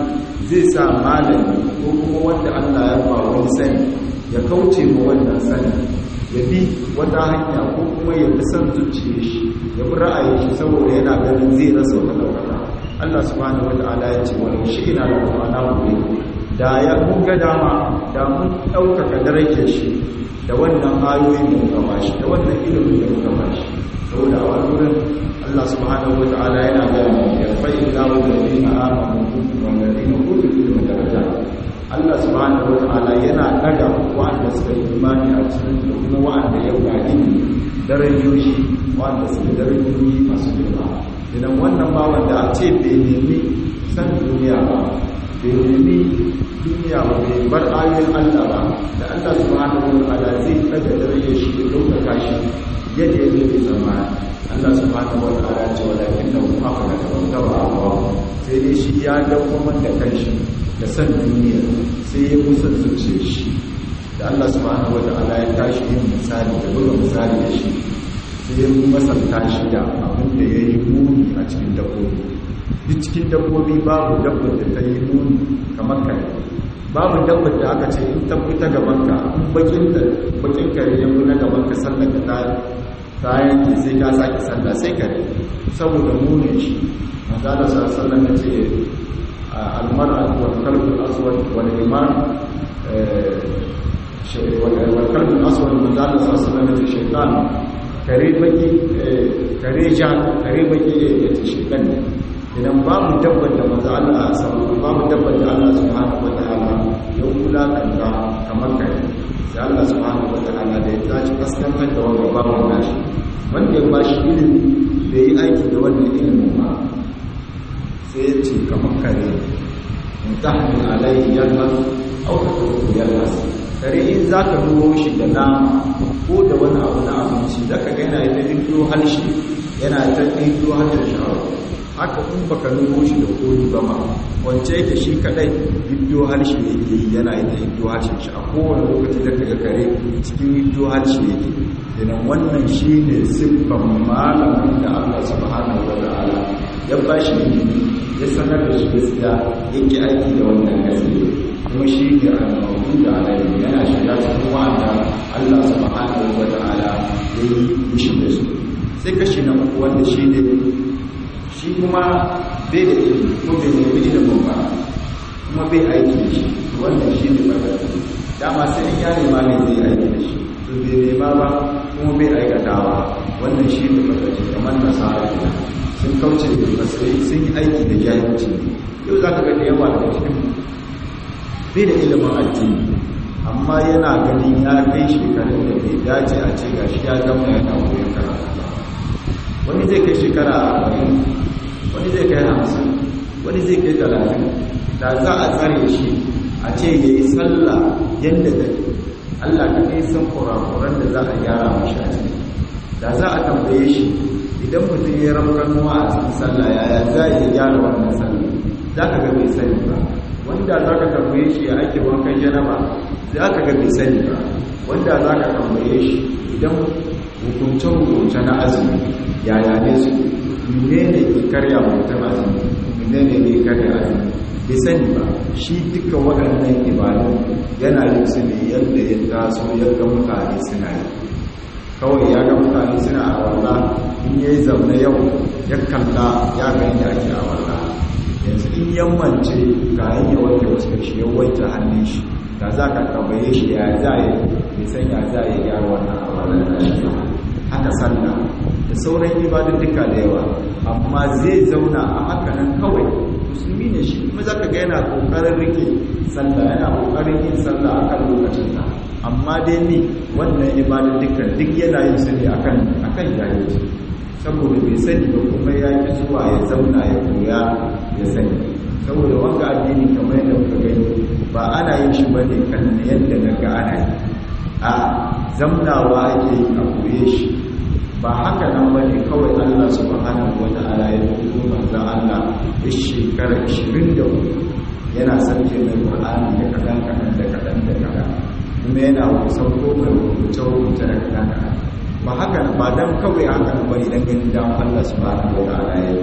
zai sa malami ko kuma wanda Allah ya ba wani sani ya kauce ma wannan sani ya bi wata hanya ko kuma ya bi son zuciya shi ya bi ra'ayin shi saboda yana ganin zai rasa wata ɗaukaka Allah subhanahu wata'ala ya ce wani shi ina da kwana gobe da ya mun ga dama da mun ɗaukaka darajar shi da wannan ayoyin da muka bashi da wannan ilimin da muka bashi saboda a wani wurin Allah subhanahu wata'ala yana gaya mu ya fa'i lahu da dina amanu wa ladina utul ilma daraja Allah subhanahu wata'ala yana daga wa'anda suka yi imani a cikin da kuma wa'anda ya gani darajoji wa'anda suka darajoji masu girma idan wannan bawan da a ce bai nemi san duniya ba bai nemi duniya ba bai bar ayoyin Allah ba da Allah subhanahu wata'ala zai daga darajar shi da ɗaukaka shi yadda ya zai zama Allah subhanahu wa ta'ala ce walakin da kuma aka da bauta ba Allah sai dai shi ya dawo da kanshi da san duniya sai ya musa zuciya shi da Allah subhanahu wa ta'ala ya tashi yin misali da buga misali da shi sai ya masanta shi da abin da ya yi muni a cikin dabbobi duk cikin dabbobi babu dabbar da ta yi muni kamar kare babu dabbar da aka ce in tabbi ta gabanka in bakin da bakin kare ya na gabanka sallar ka ta ta yanke sai ka sake sallah sai kare saboda munin shi manzo Allah sallallahu alaihi wasallam ce al-mar'a wal qalbu al-aswad wal iman wal qalbu al-aswad manzo Allah sallallahu alaihi wasallam ce shaytan kare baki kare ja kare baki ya ce shaytan ne idan babu dabbar da manzo Allah sallallahu babu dabbar da Allah subhanahu wataala ya kula kanta kamar kai sai Allah subhanahu wataala da ya tashi kaskantar da wanda babu nashi wanda ya bashi ilimi bai yi aiki da wannan ilimin ba sai ya ce kamar kare mutahmin alayhi yalmas aw tatruku yalmas kare in zaka dubo shi da nama ko da wani abu na abinci zaka ga yana da dindo halshi yana ta dindo halshen sha'awa haka in baka nuno shi da koyi ba ma wance yake shi kadai biddo harshe yake yi yana yi da biddo harshen shi a kowane lokaci da kaga kare cikin biddo harshe yake idan wannan shi ne siffan malamin da Allah subhanahu wa ta'ala ya ba shi ilimi ya sanar da shi gaskiya yake aiki da wannan gaskiya kuma shi ne al-mawdu da alayhi yana shiga cikin wanda Allah subhanahu wa ta'ala ya yi mishi da su sai kashi na uku wanda shi ne shi kuma bai da ilimi ko bai nemi ilimin ba kuma bai aiki da shi wannan shi ne ɓarɓar dama sai ya nema ne zai aiki da shi to bai nema ba kuma bai aikatawa wannan shi ne ɓarɓar kamar nasara ne sun kauce da basai sun yi aiki da jahilci yau za ka ga da yawa daga cikin bai da ilimin addini amma yana ganin ya kai shekarun da bai dace a ce gashi ya zama yana koyon karatu wani zai kai shekara arba'in wani zai kai hamsin wani zai kai talatin da za a tsare shi a ce ya yi sallah yadda da allah ka kai san kurakuran da za a gyara mashi a ciki da za a tambaye shi idan mutum ya ramranuwa a cikin sallah yaya za a iya gyara wannan sallah za ka ga bai sani ba wanda za ka tambaye shi ya ake wankan janaba za ka ga bai sani ba wanda za ka tambaye shi idan hukunce-hukunce na azumi yaya ne su ne ne ke karya mutum azumi ne ne ne karya azumi bai sani ba shi duka waɗannan ibadu yana yin su ne yadda ya taso yadda mutane suna yi kawai ya ga mutane suna a walla in ya yi zaune yau ya kalla ya ga yadda ake a walla yanzu in yammance ga yin ya wanke wasu shi ya wanke hannun shi da za ka tambaye shi ya za a yi bai san ya za a yi gyara wannan a wallan da shi haka sallah da sauran ibadun duka da yawa amma zai zauna a haka nan kawai musulmi ne shi kuma zaka ga yana kokarin rike sallah yana kokarin yin sallah akan lokacin ta amma dai ni wannan ibadun duka duk yana yin su ne akan akan jahilci saboda bai sani ba kuma ya ki zuwa ya zauna ya koya ya sani saboda wanga addini kamar yadda muka gani ba ana yin shi bane kan yadda naga ana yi a zamnawa ake yi a koye shi ba haka nan ba ne kawai Allah subhanahu wa ta'ala ya tuko manzan Allah ya shekara 24 yana sarki mai Qur'ani da kadan kadan da kadan da kadan kuma yana kusan ko mai rubuce rubuce da kadan kadan ba haka ba dan kawai haka ba ne dan ganin dan Allah subhanahu wa ta'ala ya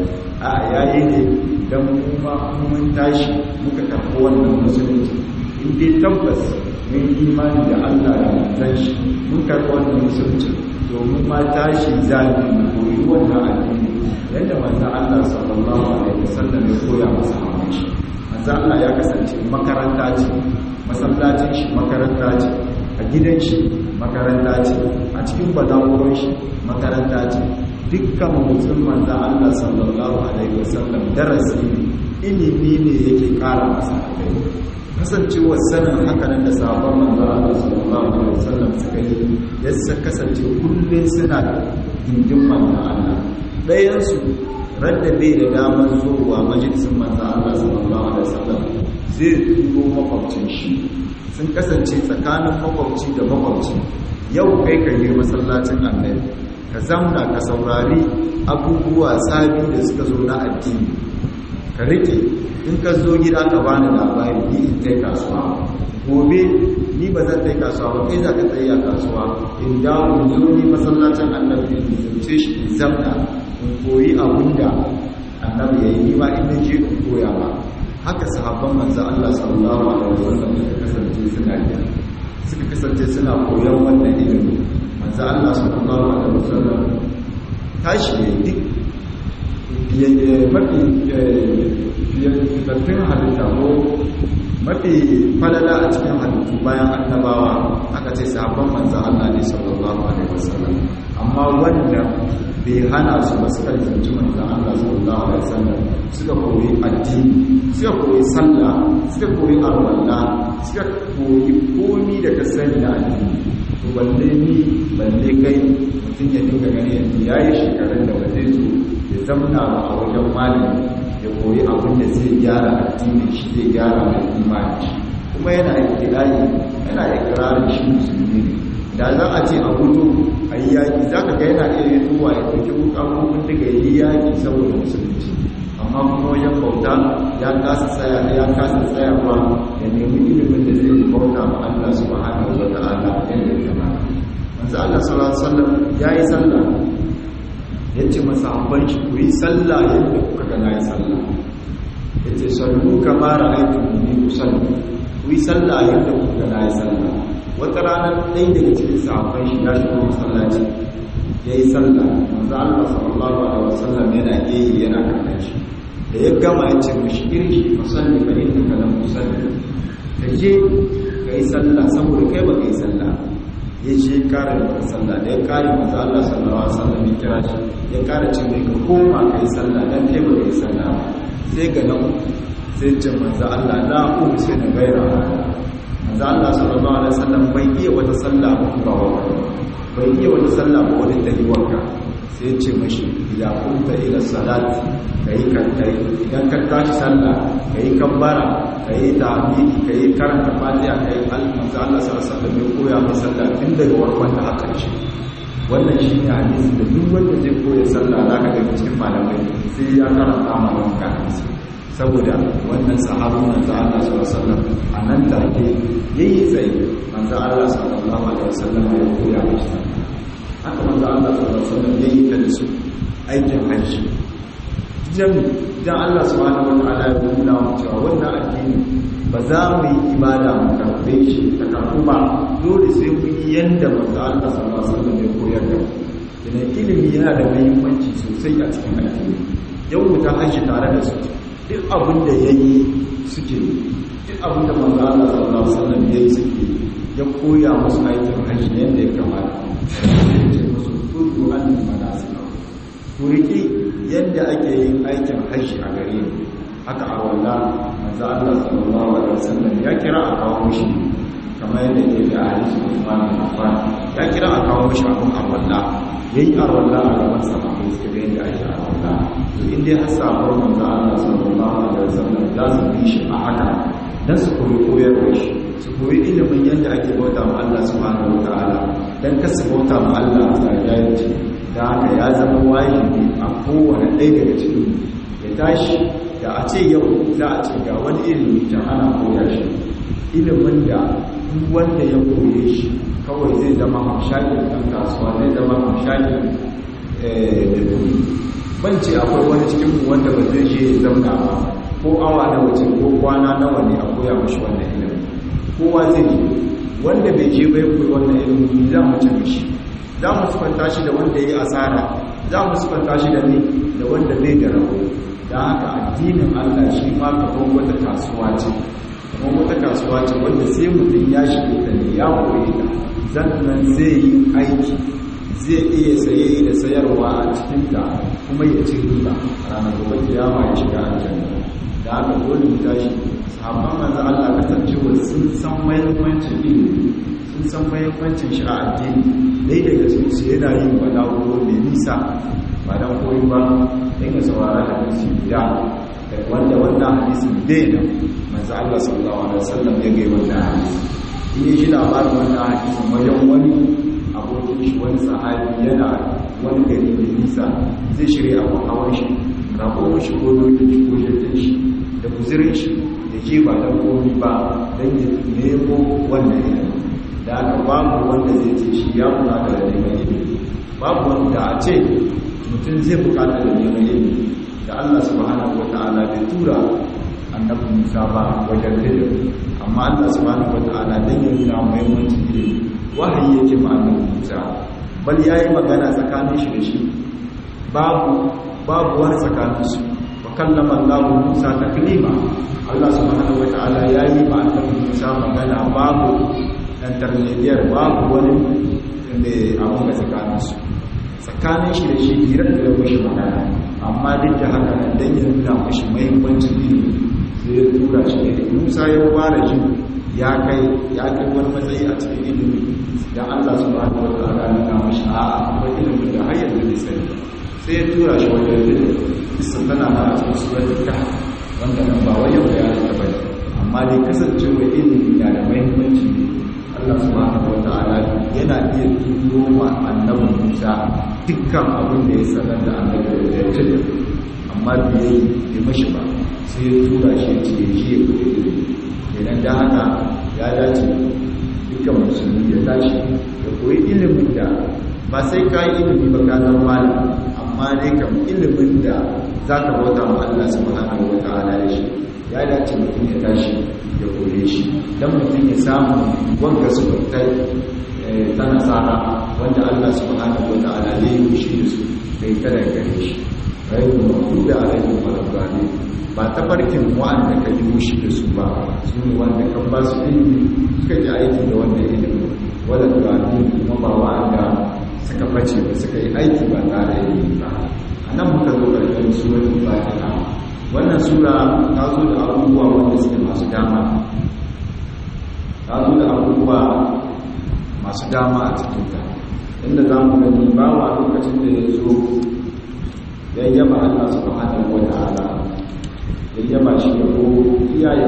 a yayi ne dan mu ma mun tashi muka karɓi wannan musulunci in dai tabbas mun imani da Allah da manzon shi mun karɓi wannan musulunci domin ma tashi zafi mu koyi wannan addini yadda manzon Allah sallallahu alaihi wasallam ya koya masa hawan shi manzon Allah ya kasance makaranta ce masallacin shi makaranta ce a gidan shi makaranta ce a cikin badaworin shi makaranta ce dukkan mutum manzon Allah sallallahu alaihi wasallam darasi ilimi ne yake kara masa kai kasancewar sanin hakanan da sabon manzon Allah sallallahu alaihi wasallam suka yi yasa kasance kullum suna gindin manzon Allah ɗayansu radda bai da damar zuwa majalisun manzan Allah sallallahu Alaihi wasallam zai turo makwabcin shi sun kasance tsakanin makwabci da makwabci yau kai ka yi masallacin annabi ka zamna ka saurari abubuwa sabi da suka zo na addini ka rike in ka zo gida ka bani labari ni in tai kasuwa gobe ni ba zan tai kasuwa ba kai za ka tsaye a kasuwa in dawo in zo ni masallacin annabi in zance shi in zamna in koyi abin da annabi ya yi ni ma in je in koya ba haka sahabban manzo Allah sallallahu alaihi wasallam suka kasance suna yi suka kasance suna koyon wannan ilimi manzo Allah sallallahu alaihi wasallam tashi ne duk mafi fitattun halitta ko mafi falala a cikin halittu bayan annabawa aka ce sahabban manzo Allah ne sallallahu alaihi wasallam amma wanda bai hana su ba suka zanci manzan Allah sallallahu alaihi wasallam suka koyi addini suka koyi sallah suka koyi arwalla suka koyi komi da ka sani da addini to balle ni balle kai mutum ya dinga gani yanzu yayi shekarun da ba zai zo ya zamna ba a wajen malami ya koyi abin da zai gyara addini shi zai gyara mai imani kuma yana ikirari yana ikirarin shi musulmi ne da za a ce a gudu a yi yaƙi za ka ga yana iya zuwa ya ɗauki wuƙaƙoƙin daga yi yaƙi saboda musulunci amma kuma wajen bauta ya kasa tsaya ya kasa tsayawa ya nemi ilimin da zai bauta ma Allah subhanahu wa ta'ala yadda ya kamata manzo Allah sallallahu alaihi wasallam yayi sallah yace masa habban shi ku yi sallah yadda kuka ga nayi sallah yace sallu kama ra'aytumuni usalli ku yi sallah yadda kuka ga nayi sallah wata rana ɗaya daga cikin sahabban shi ya shigo masallaci ya yi sallah manzo Allah sallallahu alaihi wasallam yana geyi yana kallon shi da ya gama ya ce mishi irki musalli fa innaka lam tusalli ka je ka yi sallah saboda kai ba ka yi sallah ya je kare da sallah da ya kare manzo Allah sallallahu alaihi wasallam ya kira shi ya kare ce mai ka koma ka yi sallah dan kai ba ka yi sallah ba sai ga nan sai ce manzo Allah la ku sai na gaira manzo Allah sallallahu alaihi wasallam bai iya wata sallah ba ba bai iya wata sallah ba wadda ta yi wanka sai ya ce mashi idan kunta ila salati kai kan kai idan ka tashi sallah kai kabbara kai tahmidi kai karanta fatiha kai manzo Allah sallallahu alaihi wasallam ya koya mai sallah tun daga warkon da haka ce wannan shi ne hadisi da duk wanda zai koya sallah zaka ga cikin malamai sai ya karanta ma wannan hadisi saboda wannan sahabin manzo Allah sallallahu alaihi wasallam anan take yayi tsaye manzo Allah sallallahu alaihi wasallam ya koya masa haka manzo Allah sallallahu alaihi wasallam yayi ta da su aikin hajji dan dan Allah subhanahu wataala ya nuna mu cewa wannan addini ba za mu yi ibada mu karbe shi ta karbu ba dole sai mu yi yanda manzo Allah sallallahu alaihi wasallam ya koyar da mu ilimi yana da muhimmanci sosai a cikin addini yau mu ta hajji tare da su duk abin da ya yi suke duk abin da manzo Allah sallallahu alaihi wasallam ya yi suke ya koya musu aikin hajji yadda ya kamata ya ce musu kudu an manasika ku riki yadda ake yin aikin hajji a gare ni haka a walla manzo Allah sallallahu alaihi wasallam ya kira a kawo mishi kamar yadda ke da hadisi Uthman bin Affan ya kira a kawo mishi abun a walla yayi a walla a gaban sa ba sai ga yadda ake a walla to in dai har sabon manzo Allah sallallahu alaihi wasallam za su bi shi a haka dan su koyi koyarwa shi su koyi ilimin yadda ake bauta ma Allah subhanahu wataala dan ka su bauta ma Allah a tsariyarci da haka ya zama wajibi a kowane ɗaya daga cikin ya tashi da a ce yau za a ce ga wani ilimi da ana koya shi ilimin da duk wanda ya koye shi kawai zai zama hamshakin ɗan kasuwa zai zama hamshakin da ban ce akwai wani cikin mu wanda ba zai je ya zauna ba ko awa nawa ce ko kwana nawa ne a koya mashi wannan ilimin kowa zai je wanda bai je bai koyi wannan ilimin za mu ci mishi za mu sufanta shi da wanda ya yi asara za mu sufanta shi da ne da wanda bai da rabo da haka addinin Allah shi ma kamar wata kasuwa ce kamar wata kasuwa ce wanda sai mutum ya shige ta ne ya koyi ta sannan zai yi aiki zai iya saye da sayarwa a cikinta kuma ya ci riba ranar gobe kiyama ya shiga aljanna da haka dole mu tashi sahabban manzo Allah kasancewa sun san muhimmancin ilimi sun san muhimmancin shi a addini dai daga su su yana yin balaguro mai nisa ba dan koyi ba dan ya saurara da hadisi guda wanda wannan hadisin bai da manzo Allah sallallahu alaihi wasallam ya ga wannan hadisi in yi labarin wannan hadisin wajen wani abokin shi wani sahabi yana wani gari mai nisa zai shirya abu hawan shi rabo shi ko dokin shi ko jirgin shi da guzirin shi da ke ba don komi ba don ya nemo wannan ilimi da aka babu wanda zai ce shi ya bukata da neman ilimi babu wanda a ce mutum zai bukata da neman ilimi da Allah subhanahu wa ta'ala bai tura annabi Musa ba wajen ilimi amma Allah subhanahu wa ta'ala dan ya nuna muhimmancin ilimi wahayi yake ma annabi Musa bal yayi magana tsakanin shi da shi babu babu wani tsakanin su wa kallama Allah Musa taklima Allah subhanahu wa ta'ala yayi ma annabi Musa magana babu intermediate babu wani da abun da tsakanin su tsakanin shi da shi hirar da ya mishi magana amma duk da haka nan dan ya nuna mishi muhimmancin ilimi sai ya tura shi ne Musa ya fara jin ya kai ya kai wani matsayi a cikin ilimi dan Allah subhanahu wa ta'ala ya nuna mishi a'a akwai ilimin da har yanzu bai sani sai ya tura shi wajen ilimi bisa tana na a cikin suratul kahf wanda nan ba wai yau ya ta bane amma dai kasancewa ilimi na da muhimmanci ne Allah subhanahu wa ta'ala yana iya turo wa annabi Musa dukkan abin da ya sanar da annabi da ya ce amma bai yi mashi ba sai ya tura shi ya ce ji ya koyi ilimi kenan da haka ya dace dukkan musulmi ya tashi ya koyi ilimin da ba sai ka yi ilimi ba ka zama malam amma dai kam ilimin da za ka bauta ma Allah subhanahu wa ta'ala da shi ya dace mutum ya tashi ya koye shi don mutum ya samu wanga su ta nasara wanda Allah subhanahu wa ta'ala zai yi shi da su kai kada gare shi rayu mutu da alaikun malabbani ba ta farkin wa'anda ka yi mushi da su ba su ne wanda kan ba su ilimi suka ji aiki da wannan ilimin wadda gani kuma ba wa'anda suka face ba suka yi aiki ba tare da ilimi ba a nan muka zo ƙarshen surar fatiha wannan sura ta zo da abubuwa wanda suke masu dama ta zo da abubuwa masu dama a cikinta inda za mu gani bawa lokacin da ya zo ya yaba Allah subhanahu wa ta'ala ya yaba shi da ko iyaye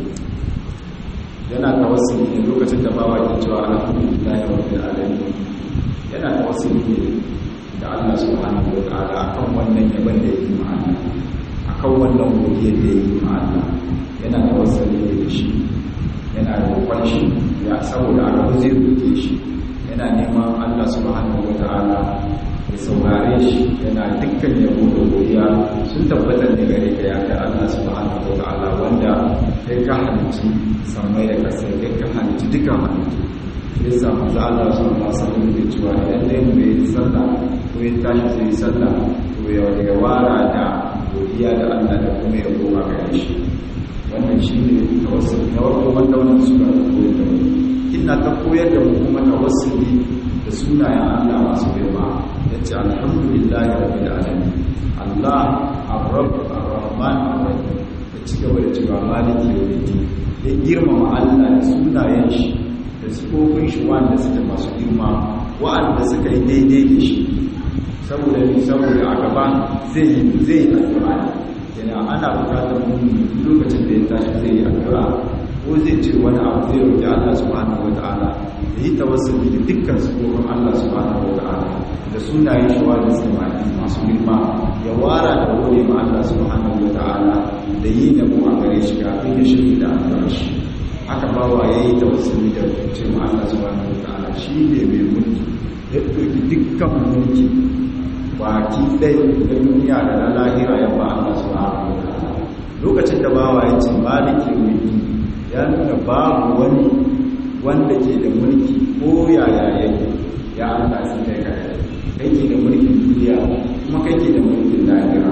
yana tawassuli ne lokacin da bawa ke cewa alhamdulillahi rabbil alamin yana tawassuli ne da Allah subhanahu wa ta'ala akan wannan yaban da yake ma Allah akan wannan godiyar da yake ma Allah yana tawassuli ne da shi yana roƙon shi ya saboda Allah zai roƙe shi yana neman Allah subhanahu wa ta'ala ya saurare shi yana dukkan yabo da godiya sun tabbatar da gare ka ya kai Allah subhanahu wa ta'ala wanda kai ka halitta sammai da kasai kai ka halitta dukkan halittu ya sa manzo Allah sallallahu alaihi wasallam ya cewa idan dai mu yi sallah ko ya tashi zai yi sallah to ya ya wara da godiya da Allah da kuma ya goma gare shi wannan shine tawassul na farko wanda wannan sura ta koyar da mu ina ta koyar da mu kuma tawassuli da sunayen Allah masu girma yace alhamdulillahi rabbil alamin Allah ar-rabb ar-rahman ar-rahim ya ci gaba da cewa maliki yawmiddin ya girmama Allah da sunayen shi da sifofin shi wanda suke masu girma wa'anda suka yi daidai da shi saboda ni saboda a gaba zai yi zai yi addu'a yana ana bukatar mummuni lokacin da ya tashi zai yi addu'a ko zai ce wani abu zai roƙi Allah subhanahu wata'ala da yi tawassuli da dukkan sifofin Allah subhanahu wata'ala da sunayen shi wanda suke masu girma ya wara da gode ma Allah subhanahu wata'ala da yi da mu a gare shi kafin ya shirya da addu'a shi haka bawa ya yi tawassuli da ce ma Allah subhanahu wata'ala shi ne mai mulki ya ɗauki dukkan mulki baki ɗaya na duniya da na lahira ya ba Allah subhanahu wa ta'ala lokacin da bawa ya ce maliki mulki ya nuna babu wani wanda ke da mulki ko yaya yake ya Allah sai kai kai kai ke da mulkin duniya kuma kai ke da mulkin lahira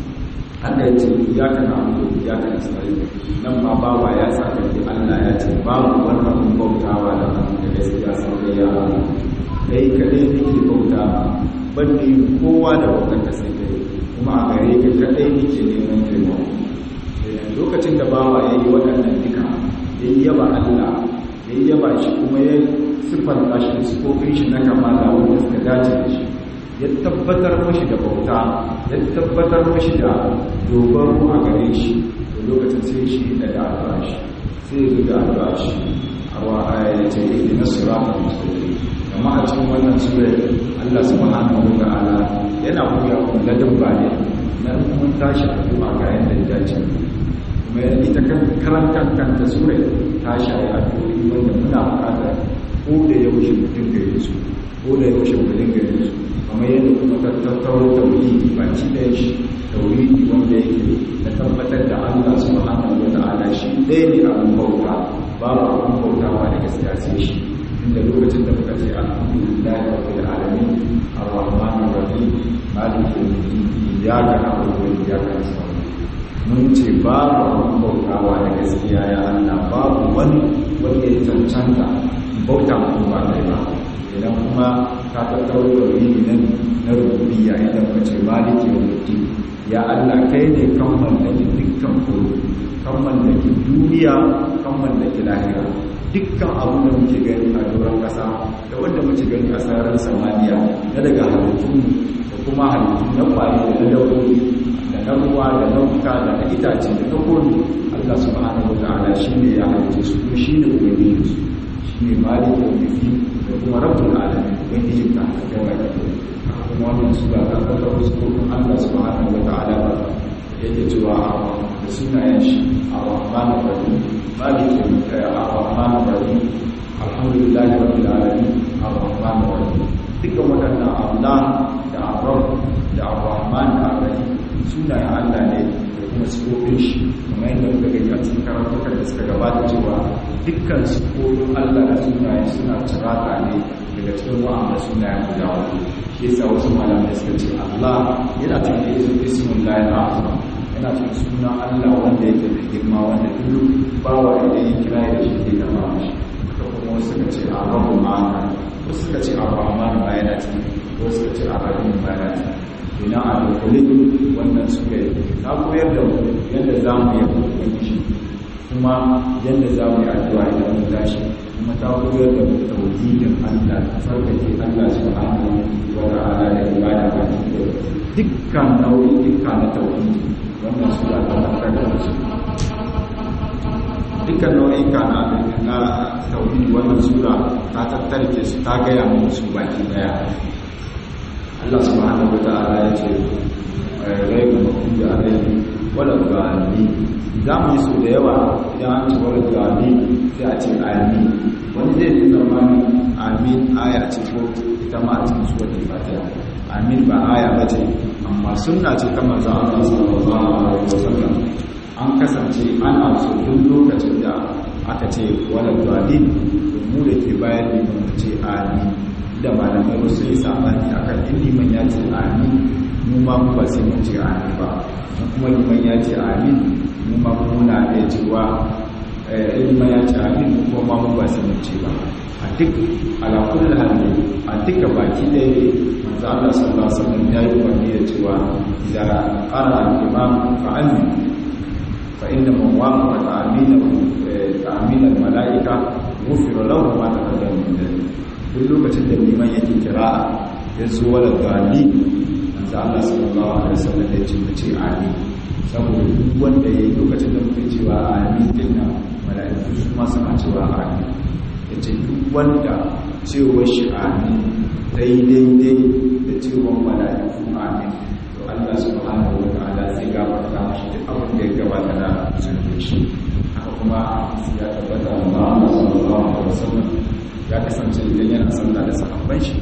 Allah ya ce ya kana abu ya kana sai nan ma bawa ya saka ki Allah ya ce babu wani abun bautawa da da gaskiya sai ya Allah kai kadai nake bauta ban kowa da bautar sai kai kuma a gare ka kadai nake neman taimako lokacin da bawa ya yi waɗannan duka ya yi yaba Allah ya yi yaba shi kuma ya siffar shi da sifofin shi na kamala wanda suka dace da shi ya tabbatar mashi da bauta ya tabbatar mashi da dogaro a gare shi da lokacin sai shi da da addu'a shi sai ya da addu'a shi a wa ya ce da nasira ta musulmi amma a cikin wannan sura Allah subhanahu wa ta'ala yana koya wa ladan bane na mun tashi addu'a ga yanda ya dace kuma ita kan karantar kanta sura ta shayi addu'o'i wanda muna buƙatar ko da yaushe mutum ga yi su ko da yaushe mutum ga yi su kamar yadda kuma tattaunar tauhidi ba ci da shi tauhidi wanda yake da tabbatar da Allah subhanahu wa ta'ala shi ɗaya ne abin bauta babu abin bautawa da gaskiya sai shi inda lokacin da muka ce alhamdulillahi rabbil alamin arrahmanir rahim maliki yawmiddin iyyaka na'budu wa iyyaka nasta'in mun ce babu abin bautawa da gaskiya ya Allah babu wani wanda ya cancanta bauta mutum ba kai ba idan kuma ka tattaro da wuri nan na rububiyya idan ka ce maliki yawmiddin ya Allah kai ne kan mallaki dukkan koro kan mallaki duniya kan mallaki lahira dukkan abu da muke gani a doron kasa da wanda muke gani a sararin samaniya na daga halittu da kuma halittu na kwaye da na dabbobi da na ruwa da na wuta da na itace da na komi Allah subhanahu wataala shine ya halice su kuma shine ubangiji su shine malik yawmiddin da kuma rabbul alamin ubangiji ta gaba da kuma wannan sura ta fara wasu kuma Allah subhanahu wataala ba yake cewa da sunayen shi ar-rahman ar-rahim malik ar-rahman ar-rahim alhamdulillahi rabbil alamin ar-rahman ar-rahim dukkan waɗannan Allah da ar da ar-rahman da ar-rahim sunayen Allah ne da kuma sifofin shi kamar yadda muka gani a cikin karatukan da suka gabata cewa dukkan sifofin Allah da sunayen suna cirata ne daga cikin wa'anda sunayen guda hudu shi yasa wasu malamai suka ce Allah yana cikin isu ismun lahi azam yana cikin sunan Allah wanda yake da girma wanda duk bawa idan ya kira da shi zai kama shi da kuma wasu suka ce arabu ma'ana wasu suka ce ar-rahman ba yana cikin wasu suka ce ar-rahim ba yana cikin ina a dukkanin wannan suka yi ta koyar da mu yadda za mu yi ubangiji kuma yadda za mu yi addu'a idan mun tashi kuma ta koyar da mu tauhidin Allah sarkake Allah subhanahu wa ta'ala da ibada ba dukkan nau'i'ika na tauhidi wannan sura ta tabbatar da su dukkan nau'ika na na tauhidi wannan sura ta tattarke su ta gaya mu su baki daya Allah subhanahu wata'ala ya ce rai ga mafi alaihi wala gani za mu yi su da yawa idan an ce wala gani sai a ce amin wani zai yi zamani amin aya ce ko ita ma a cikin suwar da fatiha amin ba aya ba ce amma sunna ce ta manzo Allah sallallahu alaihi wasallam an kasance ana so duk lokacin da aka ce wala gani mu da ke bayan liman mu ce amin da malamai wasu yi sabani a kan liman ya ce amin mu ma mu ba sai mun ce amin ba kuma liman ya ce amin mu ma muna iya cewa liman ya ce amin kuma ma mu ba sai mun ce ba a duk alakul hali a duka baki ɗaya manzo Allah sallallahu alaihi wasallam ya yi umarni da cewa idza qara al-imam fa amin fa inna man wafaqa ta'amina ta'amina al-mala'ika ghufira lahu ma taqaddama min dhanbi duk lokacin da liman yake kira ya zo wala gali manzo Allah sallallahu alaihi wasallam ya ce mu ce amin saboda duk wanda yayi lokacin da muke cewa amin din nan mala'iku su ma suna cewa amin yace duk wanda cewa shi amin dai daidai da cewa mala'iku amin to Allah subhanahu wa ta'ala zai gafarta mashi duk abin da ya gabata na zunubin shi haka kuma ya tabbata Allah sallallahu alaihi wasallam ya kasance idan yana sallah da sahabban shi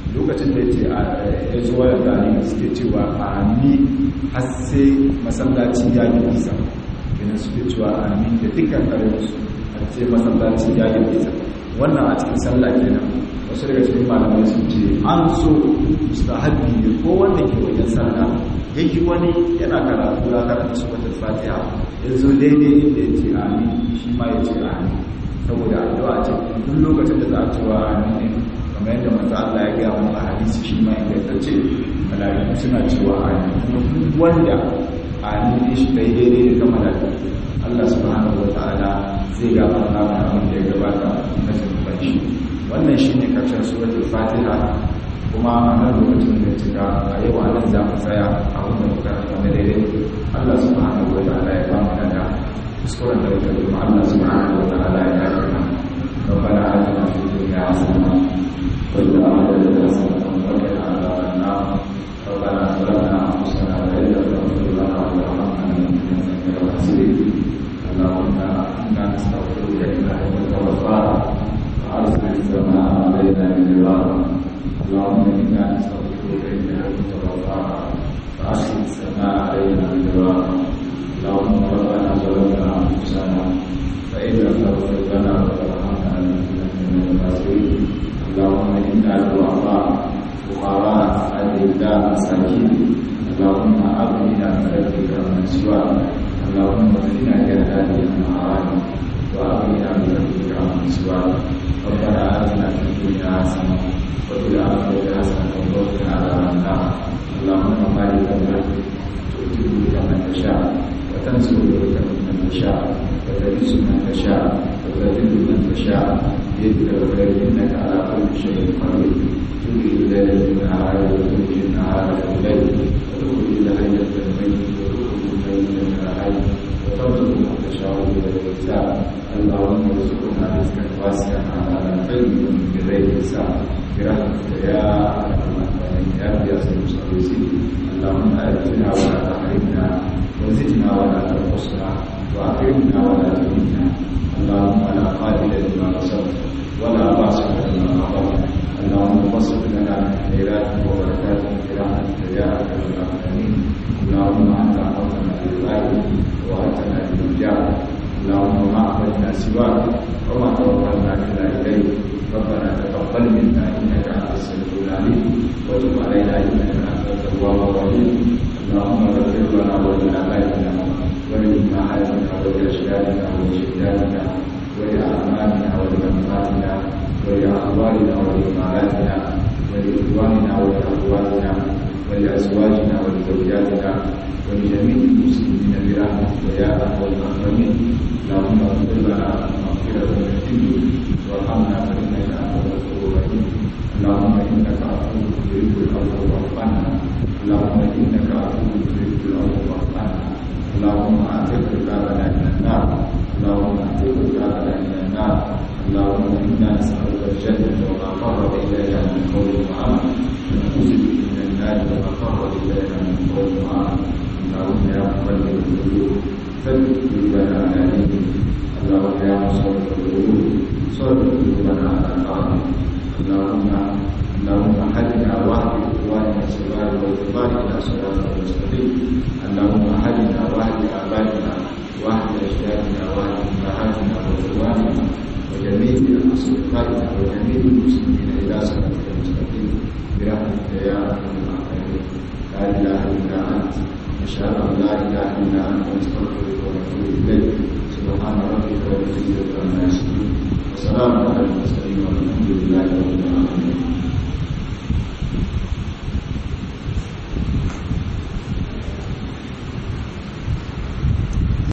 lokacin da yace ya zo wa gani suke cewa amin har sai masallaci ya yi nisa kenan suke cewa amin da dukkan karinsu har sai masallaci ya yi nisa wannan a cikin sallah kenan wasu daga cikin malamai sun ce an so mustahabbi ne ko wanda ke wajen sallah yayi wani yana karatu ya karanta suratul fatiha yanzu daidai inda ya ce amin shi ma ya ce amin saboda addu'a ce duk lokacin da za a cewa amin kamar yadda manzo Allah ya gaya mu a hadisi shi ma inda ce malaiku suna cewa amin kuma duk wanda amin shi dai daidai da malaiku Allah subhanahu wataala zai gafarta mana abin da ya gabata na zunuban shi wannan shine karshen suratul fatiha kuma a nan lokacin da cika a yau a nan za mu tsaya a wanda muka wanda daidai Allah subhanahu wataala ya ba mu daga kuskuren da ya kuma Allah subhanahu wataala ya yafe mana ربنا آتنا في الدنيا حسنة وفي الآخرة حسنة وقنا عذاب النار ربنا ظلمنا أنفسنا وإن لم تغفر لنا وترحمنا لنكونن من الخاسرين اللهم إنا نستغفرك إنك أنت الغفار وأرسل السماء علينا مدرارا اللهم إنا نستغفرك إنك أنت الغفار فأرسل السماء علينا مدرارا اللهم ربنا ظلمنا أنفسنا فإن لم تغفر لنا وترحمنا لنكونن من الخاسرين اللهم إنا ضعفاء فقراء أذلاء مساكين اللهم أغننا بفضلك من سواك اللهم اغننا كهذه المعاني وأغننا بفضلك من سواك ربنا آتنا في الدنيا حسنة وفي الآخرة حسنة وقنا عذاب النار اللهم مالك الملك تؤتي بك من تشاء وتنزل بك من تشاء وتعز من تشاء وتذل من تشاء بيدك الخير انك على كل شيء قدير تولي الليل في النهار وتولي النهار في الليل وتخرج الحي من الميت وتخرج الميت من الحي وترزق من تشاء بغير حساب اللهم ارزقنا رزقا واسعا على الخير بغير حساب برحمتك يا ارحم الراحمين يا قياس المستغيثين اللهم اجرنا ولا تحرمنا وزدنا ولا تنقصنا واكرمنا ولا تهنا اللهم لا قاتل لما نصرت ولا باسط لما غفرت اللهم بسط لنا من خيراتك وبركاتك برحمتك يا ارحم الراحمين اللهم انت امرتنا بالغيب واتنا بالرجاء اللهم ما عبدنا سواك وما توكلنا الا اليك ربنا تقبل منا انك انت السميع العليم وتب علينا انك انت التواب الرحيم اللهم اغفر لنا ولابائنا ولامهاتنا ولاجدادنا ولجداتنا ولاعمامنا ولامهاتنا ولاخواننا ولامهاتنا ولاخواننا ولاخواتنا ولازواجنا ولزوجاتنا ولجميع المسلمين برحمتك يا ارحم الراحمين اللهم اغفر لنا مغفره من الدنيا وارحمنا فانك انت الغفور الرحيم اللهم انك عفو تحب العفو فاعف عنا اللهم انك عفو تحب العفو فاعف عنا اللهم اعتق رقابنا من النار اللهم اعتق رقابنا من النار اللهم انا نسالك الجنه وما قرب اليها من قول وعمل ونعوذ بك من النار وما قرب اليها من قول وعمل اللهم يا مقلب القلوب ثبت قلوبنا على دينك اللهم يا مصرف القلوب صرف قلوبنا على طاعتك اللهم اللهم حدنا واهد اخواننا الصغار والكبار الى صراطك المستقيم اللهم حدنا واهد ابائنا واهد اجدادنا واهد امهاتنا واخواننا وجميع اصدقائنا وجميع المسلمين الى صراطك المستقيم برحمتك يا ارحم الراحمين لا اله الا انت نشهد ان لا اله الا انت نستغفرك ونتوب اليك سبحان ربك رب العزه عما يصفون وسلام على المرسلين